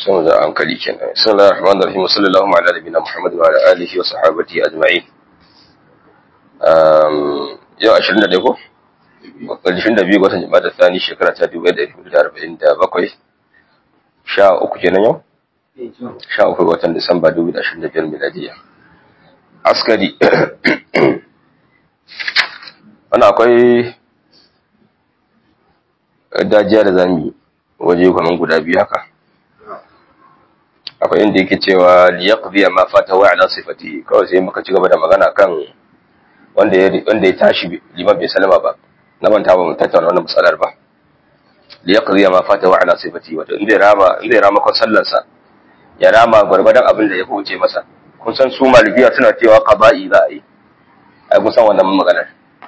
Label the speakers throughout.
Speaker 1: sun da hankali kenan sallallahu rahman rahim sallallahu ala nabiyina muhammad wa ala alihi wa sahbihi ajma'in um yau 21 ko 22 ga watan jama'a da tsani shekara ta 1447 sha uku kenan yau sha uku ga watan disamba 2025 miladiya askari wannan akwai dajiya da zami waje kwanan guda biyu haka akwai inda yake cewa liyaqdiya ma fata wa ala sifati kawai sai muka ci gaba da magana kan wanda ya wanda ya tashi liman bai salama ba na manta ba mu tattauna wannan matsalar ba liyaqdiya ma fata wa ala sifati wato inda rama inda rama kon sallar sa ya rama gurbadan abin da ya kuce masa kun san su malikiya suna cewa qada'i za a yi ai kun san wannan maganar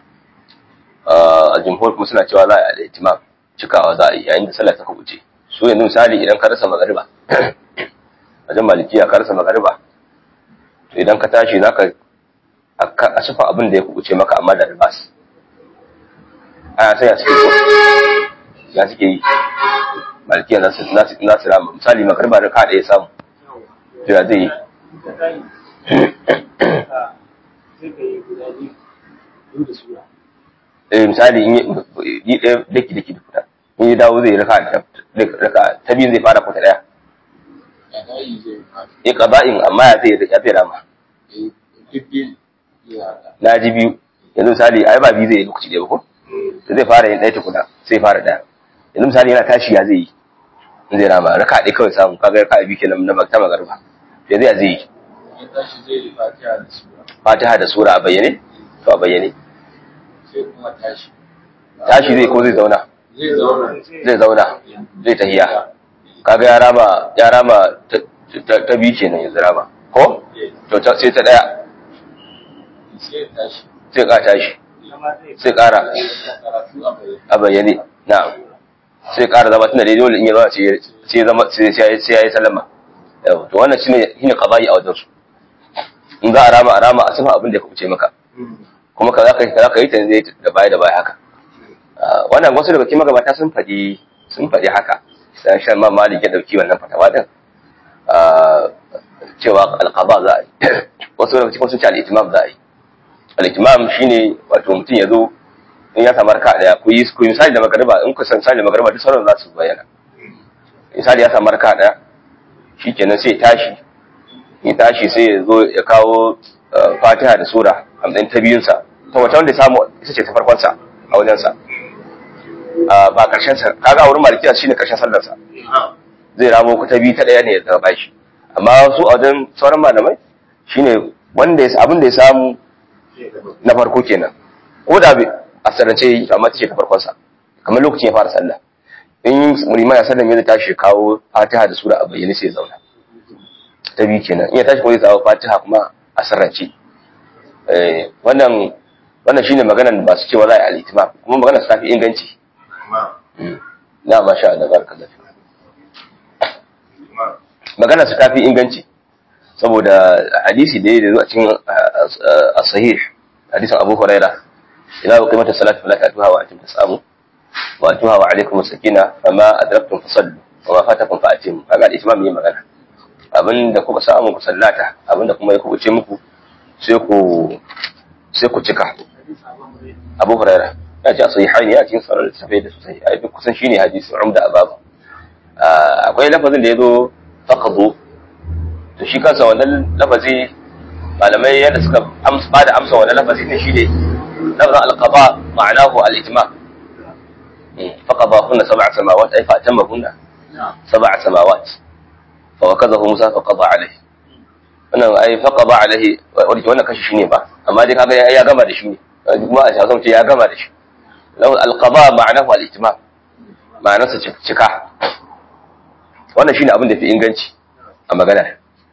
Speaker 1: a jumhur kuma suna cewa za a yi al-itimam cikawa za a yi yayin da sallah ta kubuce su yanzu misali idan ka rasa magariba wajen malikiya ka rasa magariba to idan ka tashi za ka a sufa abin da ya kubuce maka amma da ribas aya sai ya suke ko ya suke yi malikiya za su rama misali magariba da ka ɗaya samu to ya zai yi eh misali in yi ɗaya daki daki da fita in yi dawo zai raka ta biyu zai fara kwata ɗaya ya ƙaba'in amma ya zai ya zai rama na ji biyu yanzu misali ai ba biyu zai yi lokaci ɗaya ba ko zai fara yin ɗaya tukuna sai fara ɗaya yanzu misali yana tashi ya zai yi in zai rama raka ɗaya kawai samu kaga raka biyu kenan na ta magarba ya zai ya zai yi fatiha da sura a bayyane to a bayyane tashi zai ko zai zauna zai zauna zai tahiya kaga ya rama ya rama ta biyu kenan yanzu rama ko to sai ta daya sai ka tashi sai kara a bayyane na'am sai kara zama tunda dai dole in ya zama sai zama sai ya yi sallama to wannan shine shine qada'i a wajen su in za a rama a rama a sifa abin da ya kuce maka kuma ka za ka yi ta zai da baya da baya haka wannan wasu daga cikin magabata sun faɗi sun faɗi haka sai shan ma malik ya dauki wannan fatawa din cewa alqaba za a yi wasu daga cikin sun ce al-itimam za a yi al-itimam shine wato mutum ya zo in ya samu raka daya ku yi ku misali da magariba in ku san misali da magariba duk sauran za su bayyana misali ya samu raka daya shikenan sai ya tashi ya tashi sai ya zo ya kawo fatiha da sura a matsayin ta biyunsa ta wata wanda ya samu ita ce ta farkonsa a wajensa ba karshen sa kaga wurin malikiya shine karshen sallarsa zai ramo ku ta biyu ta daya ne daga bashi amma su a wajen sauran malamai shine wanda ya abin da ya samu na farko kenan ko da a sarance yi amma ta ce ta farkonsa kamar lokacin ya fara sallah in mulima ya sallah zai tashi kawo fatiha da sura a bayyane sai ya zauna ta biyu kenan in ya tashi ko zai kawo fatiha kuma a sarrance wannan wannan shine maganar ba su cewa za a yi alitima kuma maganar su tafi inganci na ma sha Allah barka da maganar su tafi inganci saboda hadisi da ya zo a cikin as-sahih hadisin Abu Huraira ila wa qimatu salati fala ta'tuha wa antum tasamu wa atuha wa alaykum as-sakina fama adraktum fasallu wa ma fatakum fa atimu kaga al-itimam yin magana abinda kuka samu ku sallata abinda kuma ya kubuce muku sai ku sai ku cika Abu Huraira ya ce sahihain ya cikin sarar tafai da sosai ai duk kusan shine hadisi umda ababu akwai lafazin da yazo faqdu to shi kansa wannan lafazi malamai yadda suka amsa ba da amsa wannan lafazi ne shine lafazin al-qada ma'anahu al-ijma faqada kunna sab'a samawat ay fa tamma kunna sab'a samawat fa wakazahu Musa faqada alayhi wannan ai faqada alaihi wanda wannan kashi shine ba amma dai kaga ya gama da shi ne kuma a shazan ce ya gama da shi law alqada ma'anahu al-ijma ma'anar sa cika wannan shine abin da fi inganci a magana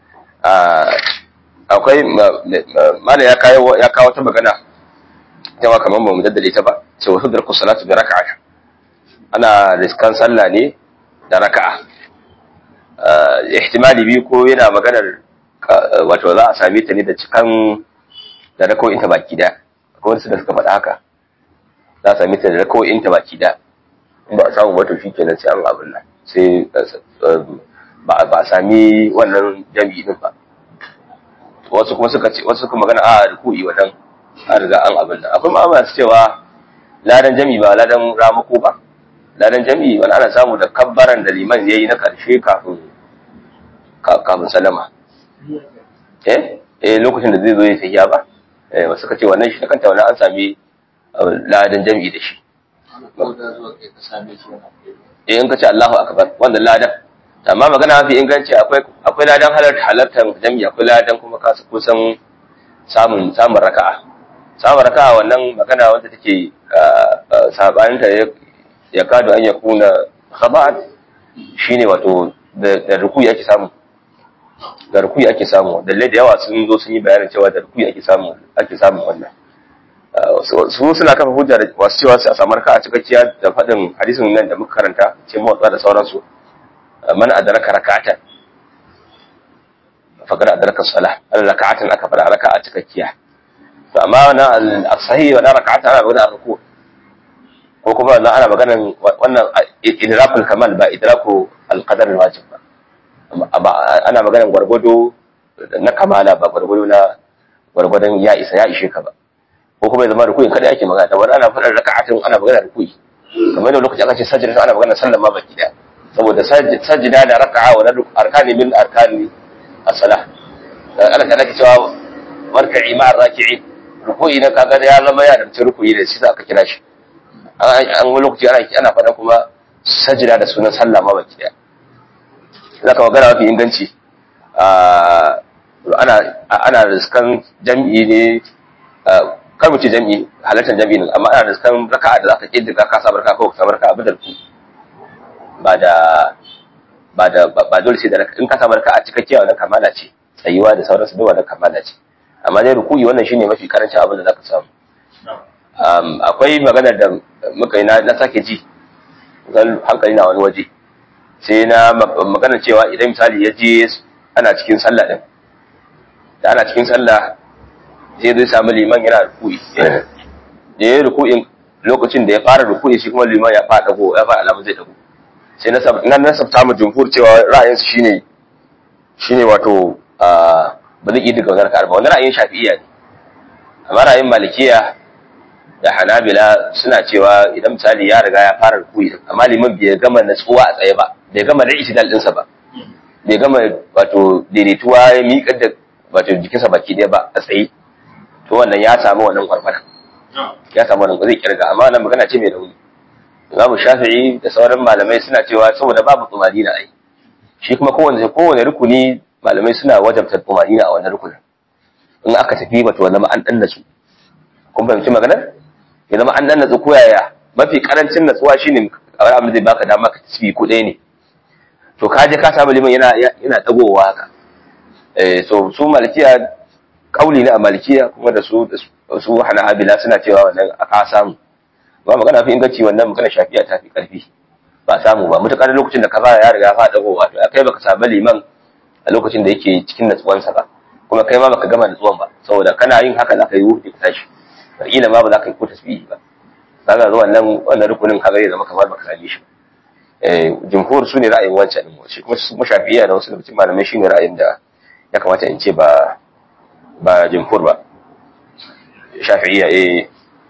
Speaker 1: akwai mala ya kawo ya kawo ta magana yawa kamar ba mu daddale ta ba cewa sudraku salatu bi raka'a ana riskan sallah ne da raka'a ihtimali biyu ko yana maganar wato za a same ta ne da cikan da rako'in ta baki da akwai wasu da suka faɗa haka za a same ta da rako'in ta baki da in ba a samu wato shi kenan sai an abin nan sai ba ba a sami wannan jami'i din ba wasu kuma suka ce wasu kuma magana a ruku'i wannan an riga an abin nan akwai ma masu cewa ladan jami'i ba ladan ramako ba ladan jami'i wani ana samu da kabbaran da liman yayi na karshe kafin kafin salama eh eh lokacin da zai zo ya tafiya ba eh wasu suka ce wannan shi kanta wannan an sami ladan jami'i da shi eh in ka ce Allahu akbar wannan ladan amma magana mafi inganci akwai akwai ladan halarta halartar jami'i akwai ladan kuma ka kusan samun samun raka'a samun raka'a wannan magana wanda take sabanin ta ya kado an yakuna khaba'an shine wato da rukuyi ake samu da rukuyi ake samu dalilai da yawa sun zo sun yi bayanin cewa da rukuyi ake samu ake samun wannan su suna kafa hujja da wasu cewa su a samar ka a cikakkiya da faɗin hadisin nan da muka karanta ce motsa da sauransu man adraka rak'atan faqad adraka salah al rak'atan aka fara raka'a cikakkiya to amma wannan as-sahih wannan rak'atan ana magana ruku ko kuma wannan ana magana wannan idrakul kamal ba idraku al-qadar al-wajib ba amma ana magana gwargwado na kamala ba gwargwado na gwargwadon ya isa ya ishe ka ba ko kuma ya zama rukuyin kada ake magana wani ana faɗar raka'atin ana magana rukuyi kamar yadda lokaci aka ce sajda ana magana sallan ma baki daya saboda sajda da raka'a wa arkani min arkani as-salah Allah ta nake cewa warka'i ma'ar raki'in rukuyi na kaga ya zama ya da rukuyi da shi aka kira shi an wani lokaci ana ana faɗa kuma sajda da sunan sallah ma baki daya zaka magana mafi inganci ana ana riskan jam'i ne kar mu ce jam'i halartar jam'i ne amma ana riskan raka'a da zaka kiddiga ka sabar ka ko ka sabar ka abudar ku ba da ba da ba dole sai da in ka sabar ka a cikakkiya wannan kamala ce tsayuwa da sauransu da wannan kamala ce amma dai rukuyi wannan shine mafi karancin abin da zaka samu akwai magana da muka yi na sake ji hankali na wani waje sai na magana cewa idan misali ya je ana cikin sallah din da ana cikin sallah sai zai samu liman yana ruku'i da ya yi ruku'in lokacin da ya fara ruku'i shi kuma liman ya fara dago ya fara alamun zai dago sai na nasabta mu jumhur cewa ra'ayinsu shine shine wato ba zai iya daga wani raka'ar ba wani ra'ayin shafi'iyya ne amma ra'ayin malikiya da hanabila suna cewa idan misali ya riga ya fara ruku'i amma liman bai gama natsuwa a tsaye ba bai gama da itidal ɗinsa ba bai gama wato daidaituwa ya miƙar da wato jikinsa baki ɗaya ba a tsaye to wannan ya samu wannan kwarkwara ya samu wannan zai kirga amma wannan magana ce mai rauni Imamu Shafi'i da sauran malamai suna cewa saboda babu tsumanina ai shi kuma kowane kowane rukuni malamai suna wajabta tsumanina a wannan rukunin in aka tafi wato wannan an dan natsu kun fahimci maganar ya zama an dan natsu ko yaya mafi karancin natsuwa shine a abin zai baka dama ka tasbi ko ɗaya ne to ka je ka samu liman yana yana dagowa haka eh so su malikiya kauli ne a malikiya kuma da su su hanabila suna cewa wannan aka samu ba magana fi inganci wannan magana shafiya ta fi karfi ba samu ba mutakar lokacin da ka fara ya riga fa dagowa to kai baka samu liman a lokacin da yake cikin natsuwansa ba kuma kai ma baka gama natsuwan ba saboda kana yin haka zaka yi wuce ka tashi kila ma ba za ka yi ko tasbihi ba kaga zuwa nan wannan rukunin kaga ya zama kamar baka same shi eh jumhur su ne ra'ayin wancan din shi kuma su shafi'iyya da wasu lokacin malamai shine ra'ayin da ya kamata in ce ba ba jumhur ba shafi'iyya eh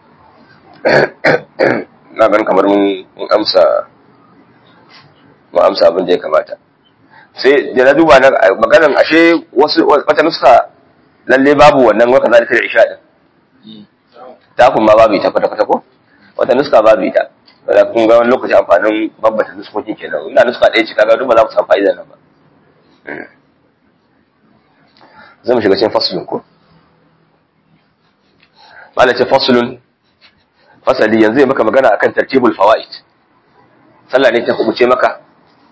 Speaker 1: na gan kamar mun amsa mun amsa abin da ya kamata sai da na duba na maganan ashe wasu wata nuska lalle babu wannan waka zalika da isha din ta kun ma babu ita kwata kwata ko wata nuska babu ita da kun ga wani lokaci amfanin babbata nuskokin kenan ina nuska ɗaya ce kaga duk ba za mu samu fa'ida nan ba zai mu shiga cikin fasulun ko mala ce fasulun fasali yanzu ya maka magana akan tartibul fawaid sallah ne ta kubuce maka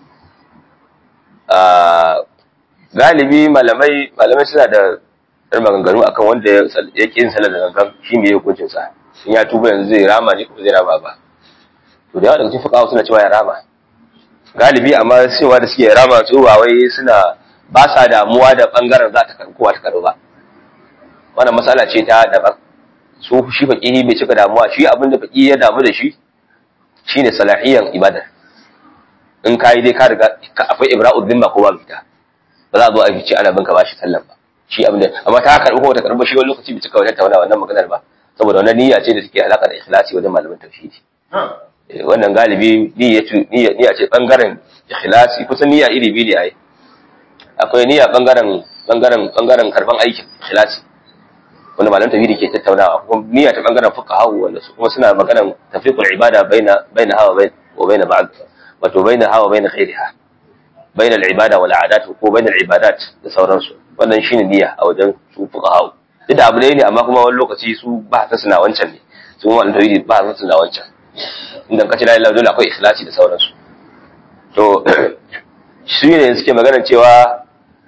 Speaker 1: galibi malamai malamai suna da ɗan maganganu akan wanda ya ƙi yin sallar da gangan shi ne hukuncin sa in ya tuba yanzu zai rama ne kuma zai rama ba to da yawa daga cikin fuqaha suna cewa ya rama galibi amma cewa da suke rama su ba wai suna ba sa damuwa da bangaren za ta karɓi kowa ta karɓi ba wannan matsala ce ta daban su shi faqihi bai cika damuwa shi abinda faqihi ya damu da shi shine salahiyan ibada in ka yi dai ka riga akwai ibra'ud dhimma ko babu ita ba za a zo a ce ana binka bashi sallan ba shi abin da amma ta karbi ko ta karbi shi wani lokaci bai cika wajen tauna wannan maganar ba saboda wannan niyya ce da take alaka da ikhlasi wajen malaman tauhidi wannan galibi niyya niyya ce bangaren ikhlasi kusan niyya iri biyu ne ai akwai niyya bangaren bangaren bangaren karban aikin ikhlasi wanda malaman tauhidi ke tattaunawa kuma niyya ta bangaren fuqaha wanda su kuma suna maganar tafriqul ibada baina baina hawa wa baina ba'd wato baina hawa baina khairiha baina al-ibada wal adat ko baina al-ibadat da sauransu wannan shine niyya a wajen su fuqaha duk da abu ne amma kuma wani lokaci su ba ta suna wancan ne su kuma malaman tauhidi ba ta suna wancan inda kace la ilaha dole akwai ikhlasi da sauransu to shi ne suke magana cewa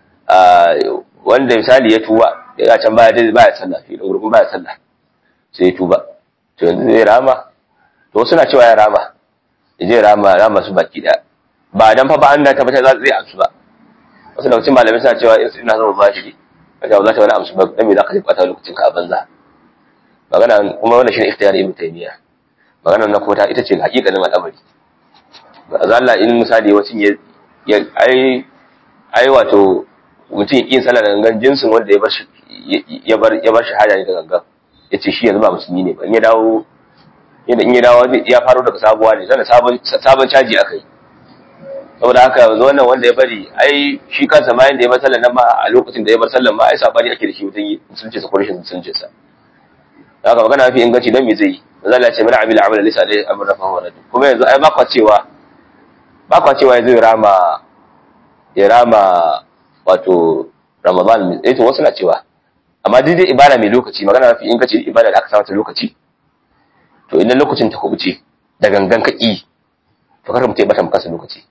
Speaker 1: wanda misali ya tuba ya can baya dai baya sallah fi da gurbin baya sallah sai ya tuba to yanzu zai rama to suna cewa ya rama ya je rama rama su baki da ba dan fa ba an da tabbata za zai amsu ba wasu da cikin malamai suna cewa ina zama zahiri kaga ba za ta wani amsu ba dan me za ka ji bata lokacin ka a banza magana kuma wannan shine ikhtiyar ibn taymiya magana na kota ita ce hakikanin al'amari Allah in misali wacin ya ai ai wato mutum ya yin sallah da gangan jinsin wanda ya bar shi ya bar ya bar shahada ne da gangan yace shi yanzu ba musulmi ne ba in ya dawo yadda in ya dawo ya faro daga sabuwa ne sannan sabon sabon caji aka yi saboda haka yanzu wannan wanda ya bari ai shi kansa ma yanda ya bar sallah nan ma a lokacin da ya bar sallah ma ai sabani ake da shi mutum musulunci sa ko rashin musulunci sa haka magana mafi inganci dan me zai yi manzo Allah ya ce mana amila amala laysa alaihi amrun fa huwa rajul kuma yanzu ai ba kwa cewa ba kwa cewa ya zai rama ya rama wato Ramadan eh to wasu na cewa amma dai dai ibada mai lokaci magana mafi inganci ibada da aka sa mata lokaci to idan lokacin ta kubuce da gangan kaki to kar mutum ya bata maka lokaci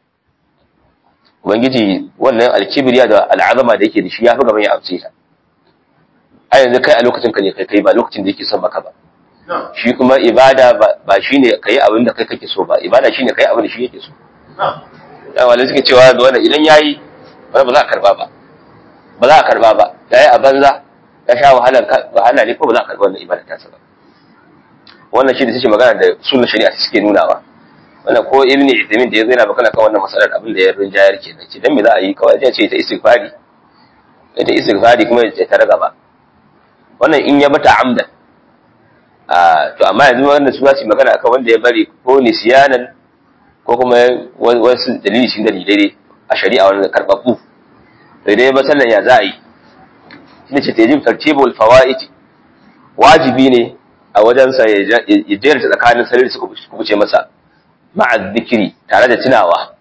Speaker 1: ubangiji wannan alkibriya da al'azama da yake da shi ya fi gaban ya amce ta a yanzu kai a lokacin ka ne kai kai ba lokacin da yake son maka ba shi kuma ibada ba shine kai abin da kai kake so ba ibada shine kai abin da shi yake so da wale suke cewa da wannan idan yayi ba za a karba ba ba za a karba ba yayi a banza ya sha wahalan wahala ne ko ba za a karba wannan ibada ta ba wannan shi da take magana da sunna shari'a suke nunawa wannan ko ibn Uthaymeen da yazo yana magana kan wannan masalar abin da ya rinjayar kenan ce dan me za a yi kawai ya ce ta istighfari ta istighfari kuma ya ta raga ba wannan in ya bata amdan to amma yanzu wanda su su magana akan wanda ya bari ko nisyanan ko kuma wasu dalili shi dalilai ne a shari'a wanda karbabbu to idan ya ba sallan ya za a yi shine ce tajib tartibul fawaid wajibi ne a wajensa ya jerta tsakanin sallar da suka kubuce masa ma'a zikiri tare da tunawa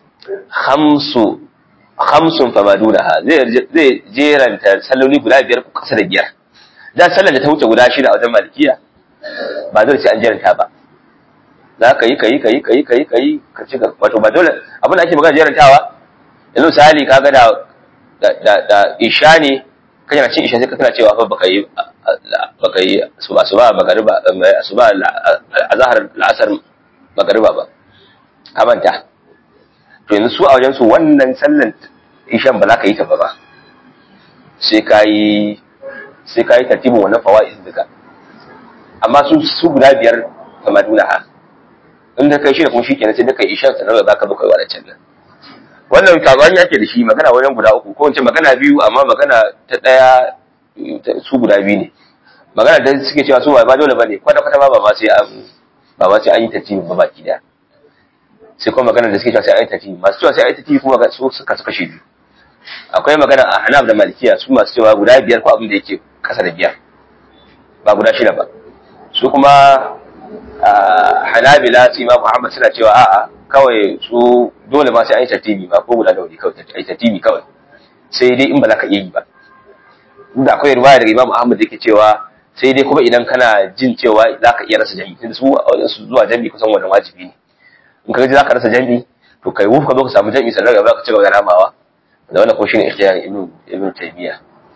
Speaker 1: hamsu hamsun fa madunaha zai zai jeranta salloli guda biyar ko kasa da biyar da sallar da ta wuce guda shida a wajen malikiya ba dole sai an jeranta ba za ka yi ka yi ka yi ka yi ka yi ka yi ka ci wato ba dole abin da ake magana jerantawa yanzu misali kaga da da da isha ne kana cin isha sai ka tana cewa fa baka yi baka yi suba suba magariba suba azhar al'asar magariba ba ka manta to yanzu su a wajen su wannan sallan ishan ba za ka yi ta ba ba sai ka yi sai ka yi tartibin wannan fawa'iz duka amma su su guda biyar kama duna ha in da kai shi da kuma shi kenan sai da kai ishan sanar da zaka zo kai wadancan nan wannan kagwani yake da shi magana wajen guda uku ko wace magana biyu amma magana ta daya su guda biyu ne magana da suke cewa su ba dole bane kwata kwata ba ba sai an ba ba sai an yi tartibi ba baki daya sai kuma magana da suke cewa sai an yi tartibi masu cewa sai an yi tartibi kuma su suka suka shi biyu akwai magana a Hanaf da Malikiya su masu cewa guda biyar ko abin da yake kasa da biyar ba guda shida ba su kuma Hanabila su Imam Muhammad suna cewa a'a kawai su dole ma sai an yi tartibi ba ko guda da wuri kawai ai tartibi kawai sai dai in ba za ka iya yi ba da akwai riwaya daga Imam Ahmad da yake cewa sai dai kuma idan kana jin cewa za ka iya rasa jami'i tunda su a wajen su zuwa jami'i kusan wannan wajibi ne in ka ji za ka rasa jami'i to kai wuf ka zo ka samu jami'i sannan gaba ka ci gaba da ramawa da wannan ko shine ikhtiyar ibn ibn taymiya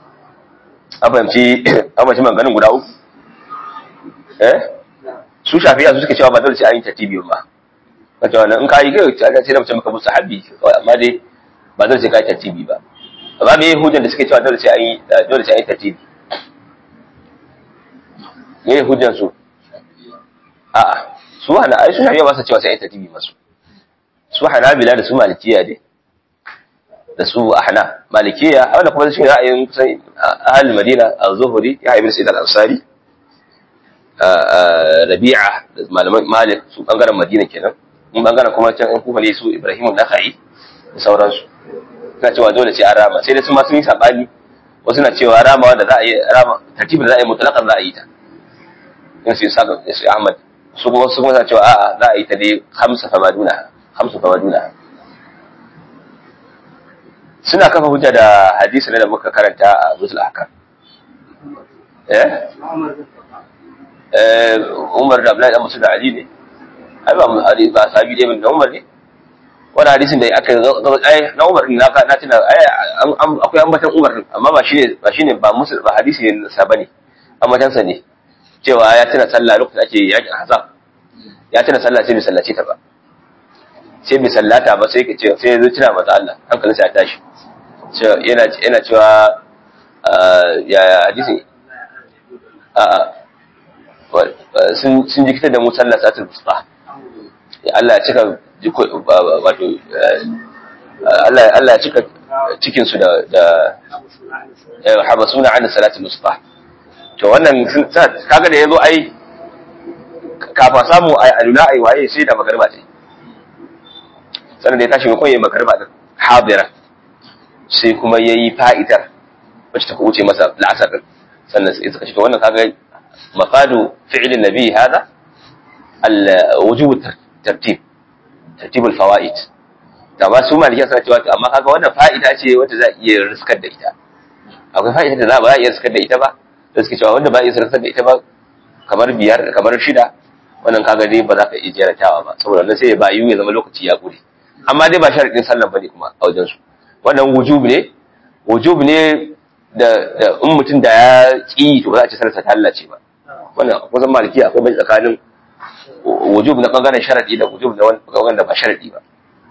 Speaker 1: an fahimci an fahimci maganganun guda uku eh su shafi'a su suke cewa ba dole sai an yi tartibi ba kace wannan in ka yi kai sai da mutum maka musu habbi amma dai ba dole sai ka yi tartibi ba amma me hujjar da suke cewa dole sai an yi dole sai an yi tartibi me hujjar su a'a su hana ai su shafi'a ba su cewa sai an yi tartibi masu su hanabila da su malikiya ne da su ahna malikiya wanda kuma shi ra'ayin kusan ahal madina az-zuhri ya ibn sa'id al-ansari rabi'a da malaman malik su bangaren madina kenan mun bangaren kuma can in kuma ne su ibrahim an-nakhai da sauransu suna cewa dole sai an rama sai da su ma sun yi sabani wasu na cewa rama wanda za a yi rama tartibin da za a yi mutlaqan za a yi ta in sai saka sai ahmad su kuma su kuma cewa a'a za a yi ta dai hamsa famaduna hamsu famaduna suna kafa hujja da hadisi ne da muka karanta a Zutul Ahkam. Eh? Eh Umar da Abdullahi da Musa da Ali ne. Ai ba hadisi ba sahabi dai da Umar ne. Wannan hadisin da aka ai na Umar din na na tuna ai akwai ambatan Umar din amma ba shine ba shine ba musul ba hadisi ne sa bane. Ambatan sa ne. Cewa ya tuna sallah lokacin ake yakin Hazab. Ya tuna sallah sai bai sallace ta ba. Sai bai sallata ba sai ka ce sai ya zo tuna masa Allah hankalinsa ya tashi. yana cewa ya hadisi sun jikitar da mu sallar satul musta Allah ya cika wato Allah ya cika cikinsu da da habasuna an salatul musta to wannan kaga da yazo ai kafa samu ai alula ai waye sai da magarba ce sannan da ya tashi mai koyi magarba din hadira sai kuma ya yi fa'idar wacce ta wuce masa la'asar ɗin sannan sai suka ce to wannan kaga mafadu fi'ilin nabi hada al-wujubu tartib tartibul fawaid da ba su malikiya suna cewa amma kaga wannan fa'ida ce wacce za a iya riskar da ita akwai fa'ida da za ba za a iya riskar da ita ba da suke cewa wanda ba iya riskar da ita ba kamar biyar kamar shida wannan kaga dai ba za ka iya jeratawa ba saboda wannan sai ya bayu ya zama lokaci ya gure amma dai ba sharadin sallan bane kuma a wajen su wannan wujub ne wujub ne da da in mutum da ya ki to ba za a ce sallarsa ta hallace ba wannan kusan maliki akwai bai tsakanin wujub na bangaren sharadi da wujub na wanda ba sharadi ba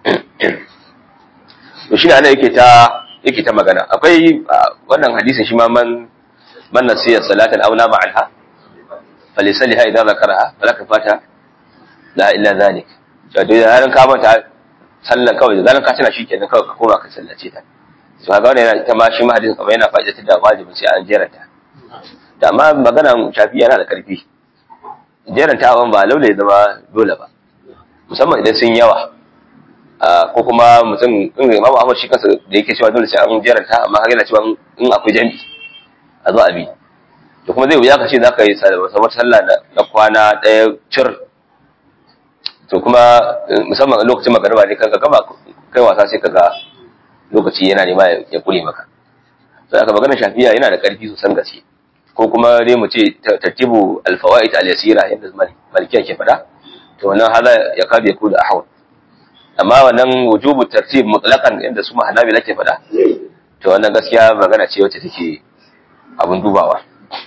Speaker 1: to shi ne ana yake ta yake ta magana akwai wannan hadisin shi ma man man nasiya salatan aw nama anha falisaliha idza zakaraha falaka fata la illa zalik to da yaran ka mata sallan kawai da zaran ka tana shikenan kawai ka koma ka sallace ta to kaga wannan yana ita ma shi ma hadisin kamar yana fa'idatar da wajibin sai an jeranta da amma magana shafi yana da karfi jerantawan ba laule ya zama dole ba musamman idan sun yawa ko kuma mutum in imamu ahmad shi kansa da yake cewa dole sai an jeranta amma har yana cewa in akwai jami'i a zo a bi to kuma zai wuya ka ce za ka yi wata sallah na kwana ɗaya cir to kuma musamman a lokacin magariba ne kanka gaba kai wasa sai kaga lokaci yana nema ya kure maka sai aka magana shafiya yana da ƙarfi sosan gaske ko kuma dai mu ce tartibu alfawaid al-yasira yadda malikiya ke faɗa to wannan hala ya kabe ya kuda ahwal amma wannan wujubu tartib mutlaqan yadda su mahanabila ke faɗa to wannan gaskiya magana ce wacce take abun dubawa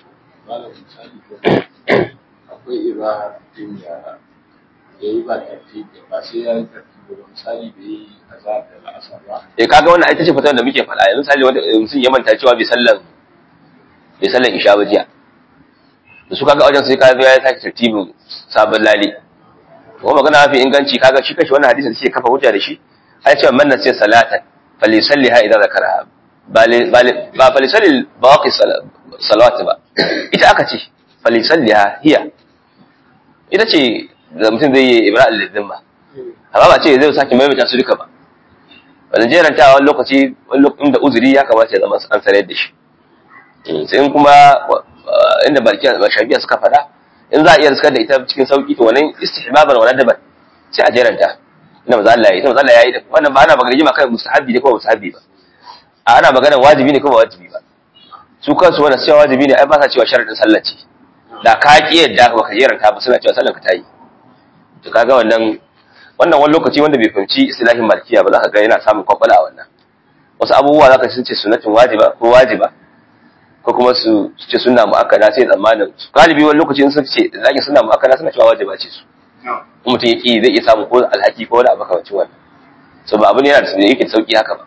Speaker 2: akwai ira din ya yayi ba tartibi ba sai ya yi tartibi ba misali bai yi azar da la'asar ba
Speaker 1: eh kaga wannan ita ce fitar da muke faɗa yanzu misali wanda mutum ya manta cewa bai sallan bai sallan isha ba jiya da su kaga wajen sai ka zo ya sake tartibin sabon lale kuma magana mafi inganci kaga shi kashi wannan hadisin sai kafa hujja da shi ai cewa man nasiya salatan falisalliha idza zakaraha ba ba falisalli baqi salawat ba ita aka ce falisalliha hiya ita ce da mutum zai yi ibrahim lidimma amma ba ce zai sake maimaita su duka ba wannan jeranta wani lokaci wani lokacin da uzuri ya kamata ya zama an sanar da shi sai kuma inda barkiya shafiya suka faɗa in za a iya riskar da ita cikin sauki to wannan istihbaban wala daban sai a jeranta ina maza Allah ya ita maza Allah ya yi da wannan ba ana magana jima kai mustahabi ne ko mustahabi ba a ana magana wajibi ne ko ba wajibi ba su kansu wannan cewa wajibi ne ai ba sa cewa sharadin sallah ce da ka ki yadda ba ka jeranta ba suna cewa sallar ka ta yi to kaga wannan wannan wani lokaci wanda bai fahimci istilahin malkiya ba za ka ga yana samun kwakwala a wannan wasu abubuwa za ka sun ce sunnatin wajiba ko wajiba ko kuma su ce sunna mu'akkada sai tsammanin galibi wani lokaci in sun ce zaki sunna mu'akkada suna cewa wajiba ce su in mutum yake zai iya samu ko alhaki ko wani abu kamar wannan so ba abu ne yana da yake da sauki haka ba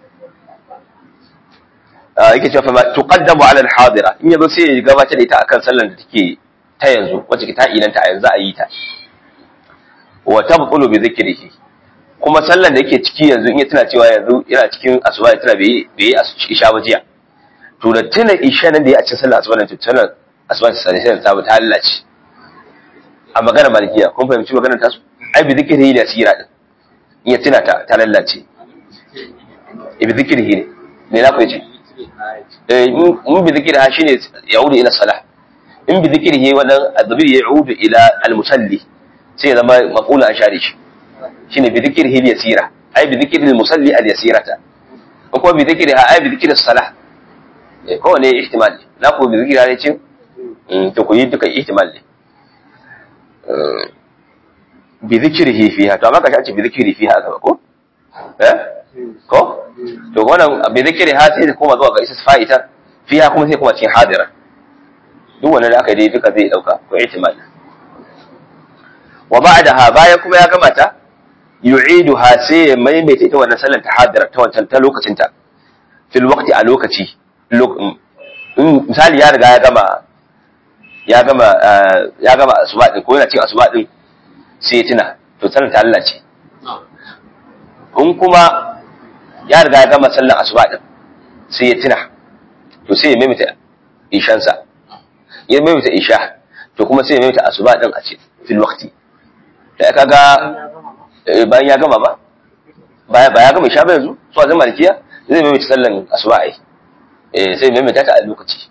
Speaker 1: yake cewa fa tuqaddamu ala al-hadira in yazo sai ya gabatar da ita akan sallar da take ta yanzu wacce ta inanta a yanzu a yi ta wa tabqulu bi dhikrihi kuma sallan da yake ciki yanzu in ya tuna cewa yanzu yana cikin asuba ya tuna bai yi isha ba jiya to da tuna isha nan da ya a cikin sallar asuba nan to tuna asuba ta sani sai ta ta lalace a magana malikiya kun fahimci maganar tasu ai bi zikiri da sira din in ya tuna ta ta lalace bi zikiri ne ne na ku yace eh mun bi zikiri ha shine yaudu ila salah in bi zikiri wannan adabir yaudu ila al-musalli sai ya zama maqula an share shi shine bi zikrihi al-yasira ai bi zikri al-musalli al-yasirata ko kuma bi zikri ha ai bi zikri as-salah eh ko ne ihtimal na ko bi zikri ne cin to ku yi duka ihtimal ne bi zikrihi fiha to amma ka ce bi zikri fiha ka ko eh ko to wannan bi zikri ha sai kuma zuwa ga isas fa'ita fiha kuma sai kuma cikin hadira duk wannan da aka yi duka zai dauka ko ihtimal wa ba'daha bayan kuma ya gama ta yu'iduha sai ya maimaita ita wannan sallar tahaddir ta wancan ta lokacin ta fil waqti a lokaci misali ya riga ya gama ya gama ya gama asuba din ko yana cin asuba din sai ya tuna to sallar ta Allah ce in kuma ya riga ya gama sallar asuba din sai ya tuna to sai ya maimaita ishansa ya maimaita isha to kuma sai ya maimaita asuba din a ce fil waqti da ka ga bayan ya gama ba ba ya gama sha ba yanzu su a zama malikiya zai mai mace sallan asuba ai eh sai mai mace ta a lokaci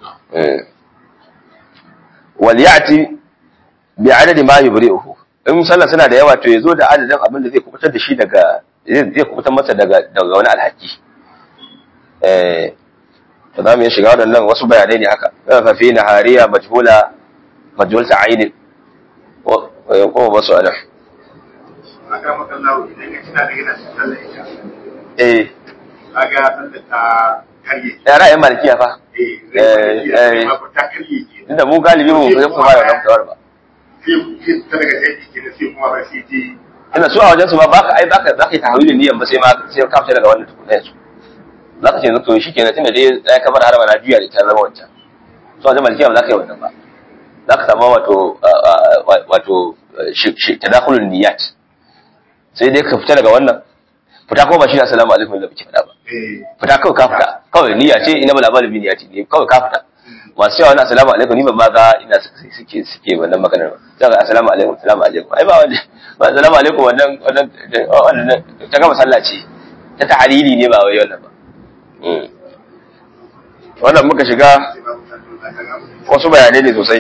Speaker 1: wal ya'ti bi adadi ma yubri'uhu in sallan suna da yawa to yazo da adadin abin da zai kubutar da shi daga zai kubutar masa daga daga wani alhaki eh to za mu yi shiga waɗannan wasu bayanai ne haka fa fi nahariya majhula majhul ta'ayin ko ba su ana
Speaker 2: aka maka lawo idan ya tuna da yana sallar isha
Speaker 1: eh
Speaker 2: kaga sallar ta karye
Speaker 1: ya ra'ayin malikiya fa
Speaker 2: eh
Speaker 1: Eh,
Speaker 2: zai
Speaker 1: eh.
Speaker 2: ma ta karye ke
Speaker 1: inda mu galibi mu sai kuma da ramtawar ba
Speaker 2: sai sai ta daga sai ke sai kuma ba sai ji
Speaker 1: ina su a wajen su ba baka ai baka zaka yi tahawilin niyan ba sai ma sai ka fita daga wannan tukuna yanzu zaka ce to shikenan tunda dai ya kamar harama na juya da ta zama wancan su a wajen malikiya ba za ka yi wannan ba za ka samu wato wato tadakhulun niyyat sai dai ka fita daga wannan fita kuma ba shi assalamu alaikum da muke faɗa ba
Speaker 2: eh
Speaker 1: fita kawai ka fita kawai niyya ce ina bala bala niyya ce ne kawai ka fita masu yawa na assalamu alaikum ni ban ma ga ina suke suke suke wannan maganar ba za ga assalamu alaikum assalamu alaikum ai ba wanda ba assalamu alaikum wannan wannan wannan ta gama sallah ce ta tahlili ne ba wai wannan ba Mm. wannan muka shiga
Speaker 2: sai ba mu san za ka ga mu
Speaker 1: wasu bayanai ne sosai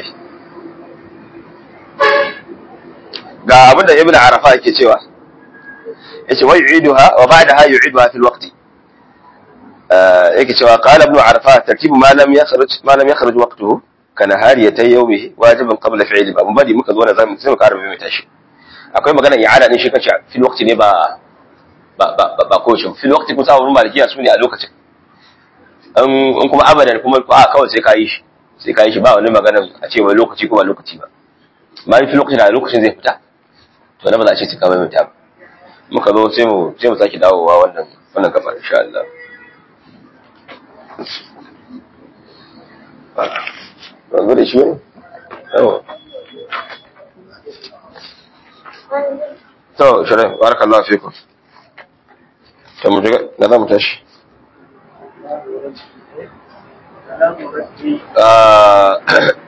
Speaker 1: ga abinda ibn arafa yake cewa yace wa yu'iduha wa ba'daha yu'iduha fil waqti yake cewa qala ibn arafa tartibu ma lam yakhruj ma lam yakhruj waqtuhu kana hariyatay yawmihi wajiban qabla fi'li ba mun bari muka zo na zamu sai mu ƙara mai tashi akwai magana i'ada din shi kace fil waqti ne ba ba ba ba ko shi fil waqti kusa wurin malikiya su ne a lokacin in kuma abadan kuma a kawai sai ka yi shi sai ka yi shi ba wani magana a ce wai lokaci ko ba lokaci ba ma fi lokacin da lokacin zai fita to na ba za a ce sai ka mai ba muka zo sai mu sai mu sake dawowa wannan wannan gaba insha Allah ba zo da shi ne yawa to shirin barakallahu fikum to mu ga da za mu tashi آه،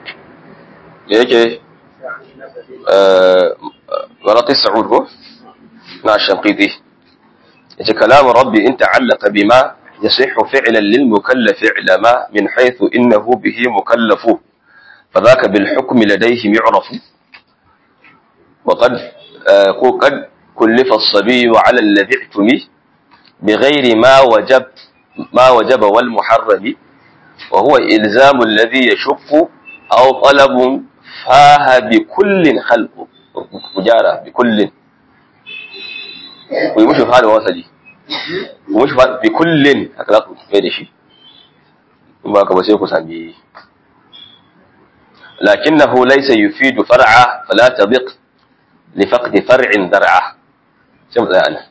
Speaker 1: yake غلط السعود هو مع الشنقيطي يجي كلام ربي إن تعلق بما يصح فعلا للمكلف علما من حيث إنه به مكلف فذاك بالحكم لديهم يعرف وقد آه، قد كلف الصبي على الذي اعتمي بغير ما وجب ما وجب والمحرم وهو إلزام الذي يشق أو طلب فاه بكل خلق مجارة بكل ويمشي في هذا وصلي ومشي بكل هكذا mai shi in ba ka ba sai ku sami لكنه ليس يفيد فرعا فلا تضق لفقد فرع درعا sai mu tsaya nan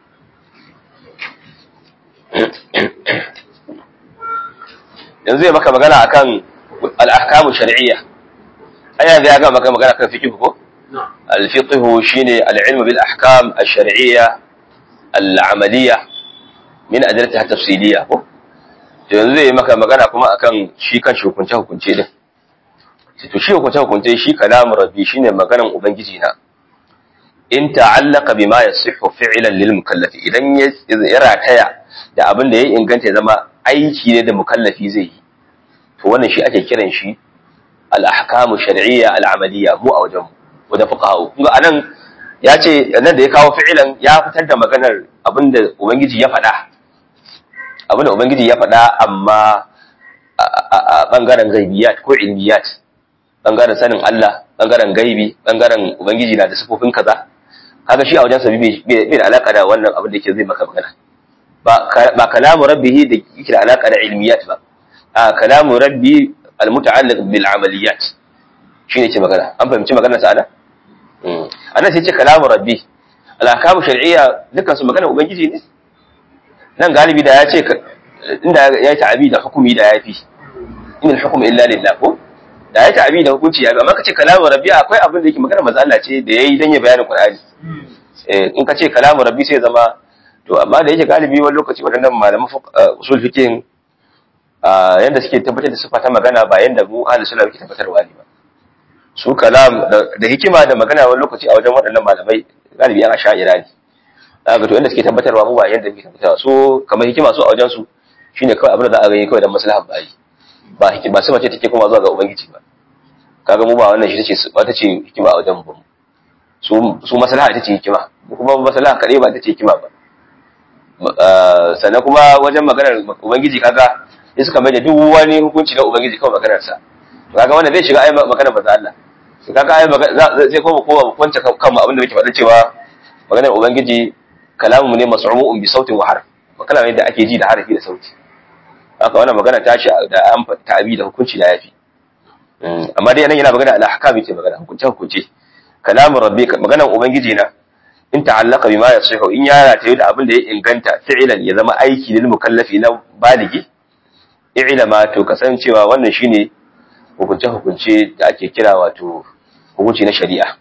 Speaker 1: yanzu ya maka magana akan al-ahkamu shar'iyya ai yanzu ya ga maka magana kan fiqh ko الفقه شيني العلم بالأحكام الشرعية العملية من أدلتها التفصيلية yanzu zai maka magana kuma akan shi kan shi hukunce hukunce din to shi hukunce hukunce shi kalamu rabbi shine maganan ubangiji na in ta'allaka bima yasihhu fi'lan lil mukallafi idan ya rataya da abin da ya inganta ya zama aiki ne da mukallafi zai yi to wannan shi ake kiran shi al ahkamu shar'iyya al amaliyya mu a wajen wajen fuqaha kun ga anan ya ce nan da ya kawo fi'ilan ya fitar da maganar abin da ubangiji ya faɗa abin da ubangiji ya faɗa amma a bangaren gaibiyat ko ilmiyat bangaren sanin Allah bangaren gaibi bangaren ubangiji na da sifofin kaza kaga shi a wajen sa bai da alaka da wannan abin da yake zai maka magana ba ba kalamu rabbihi da yake da alaka da ilmiyat ba a kalamu rabbi almuta'alliq bil amaliyat shine ce magana an fahimci maganar sa ana anan sai ce kalamu rabbi al-ahkamu shar'iyya dukkan su maganar ubangiji ne nan galibi da ya ce inda ya yi ta'abi da hukumi da ya fi in al-hukm illa lillah ko da ya ta'abi da hukunci ya amma kace kalamu rabbi akwai abin da yake magana manzo Allah ce da yayi dan ya bayanin Qur'ani eh in kace kalamu rabbi sai zama to amma da yake galibi wani lokaci wadannan malaman usul fiqh yanda suke tabbatar da sifa ta magana ba yanda mu ahli sunna muke tabbatarwa ne ba su kalam da hikima da magana wani lokaci a wajen waɗannan malamai galibi an asha'ira ne ga to inda suke tabbatarwa mu ba yanda muke tabbatarwa so kamar hikima su a wajen su shine kawai abin da za a gani kawai dan maslahar bayi ba hikima ba sifa ce take kuma zuwa ga ubangiji ba kaga mu ba wannan shi tace wata ce hikima a wajen mu su su maslaha ita ce hikima kuma maslaha kadai ba ita ce hikima ba sannan kuma wajen maganar ubangiji kaga sai suka mai da duk wani hukunci na ubangiji kawai maganar sa to kaga wannan zai shiga ayi maganar manzo Allah to kaga ayi sai kuma kowa kwance kanmu abin da muke faɗa cewa maganar ubangiji kalamu ne mas'umu'un bi sautin wa harf kalama ne da ake ji da harafi da sauti haka wannan magana ta shi da an ta'abi da hukunci da yafi amma dai nan yana magana al-ahkam yake magana hukunce hukunce kalamu rabbi maganar ubangiji na in ta'allaka bima yasihu in ya rataye da abin da ya inganta fi'lan ya zama aiki lil mukallafi na baligi i'lama to kasancewa wannan shine hukunce hukunce da ake kira wato hukunci na shari'a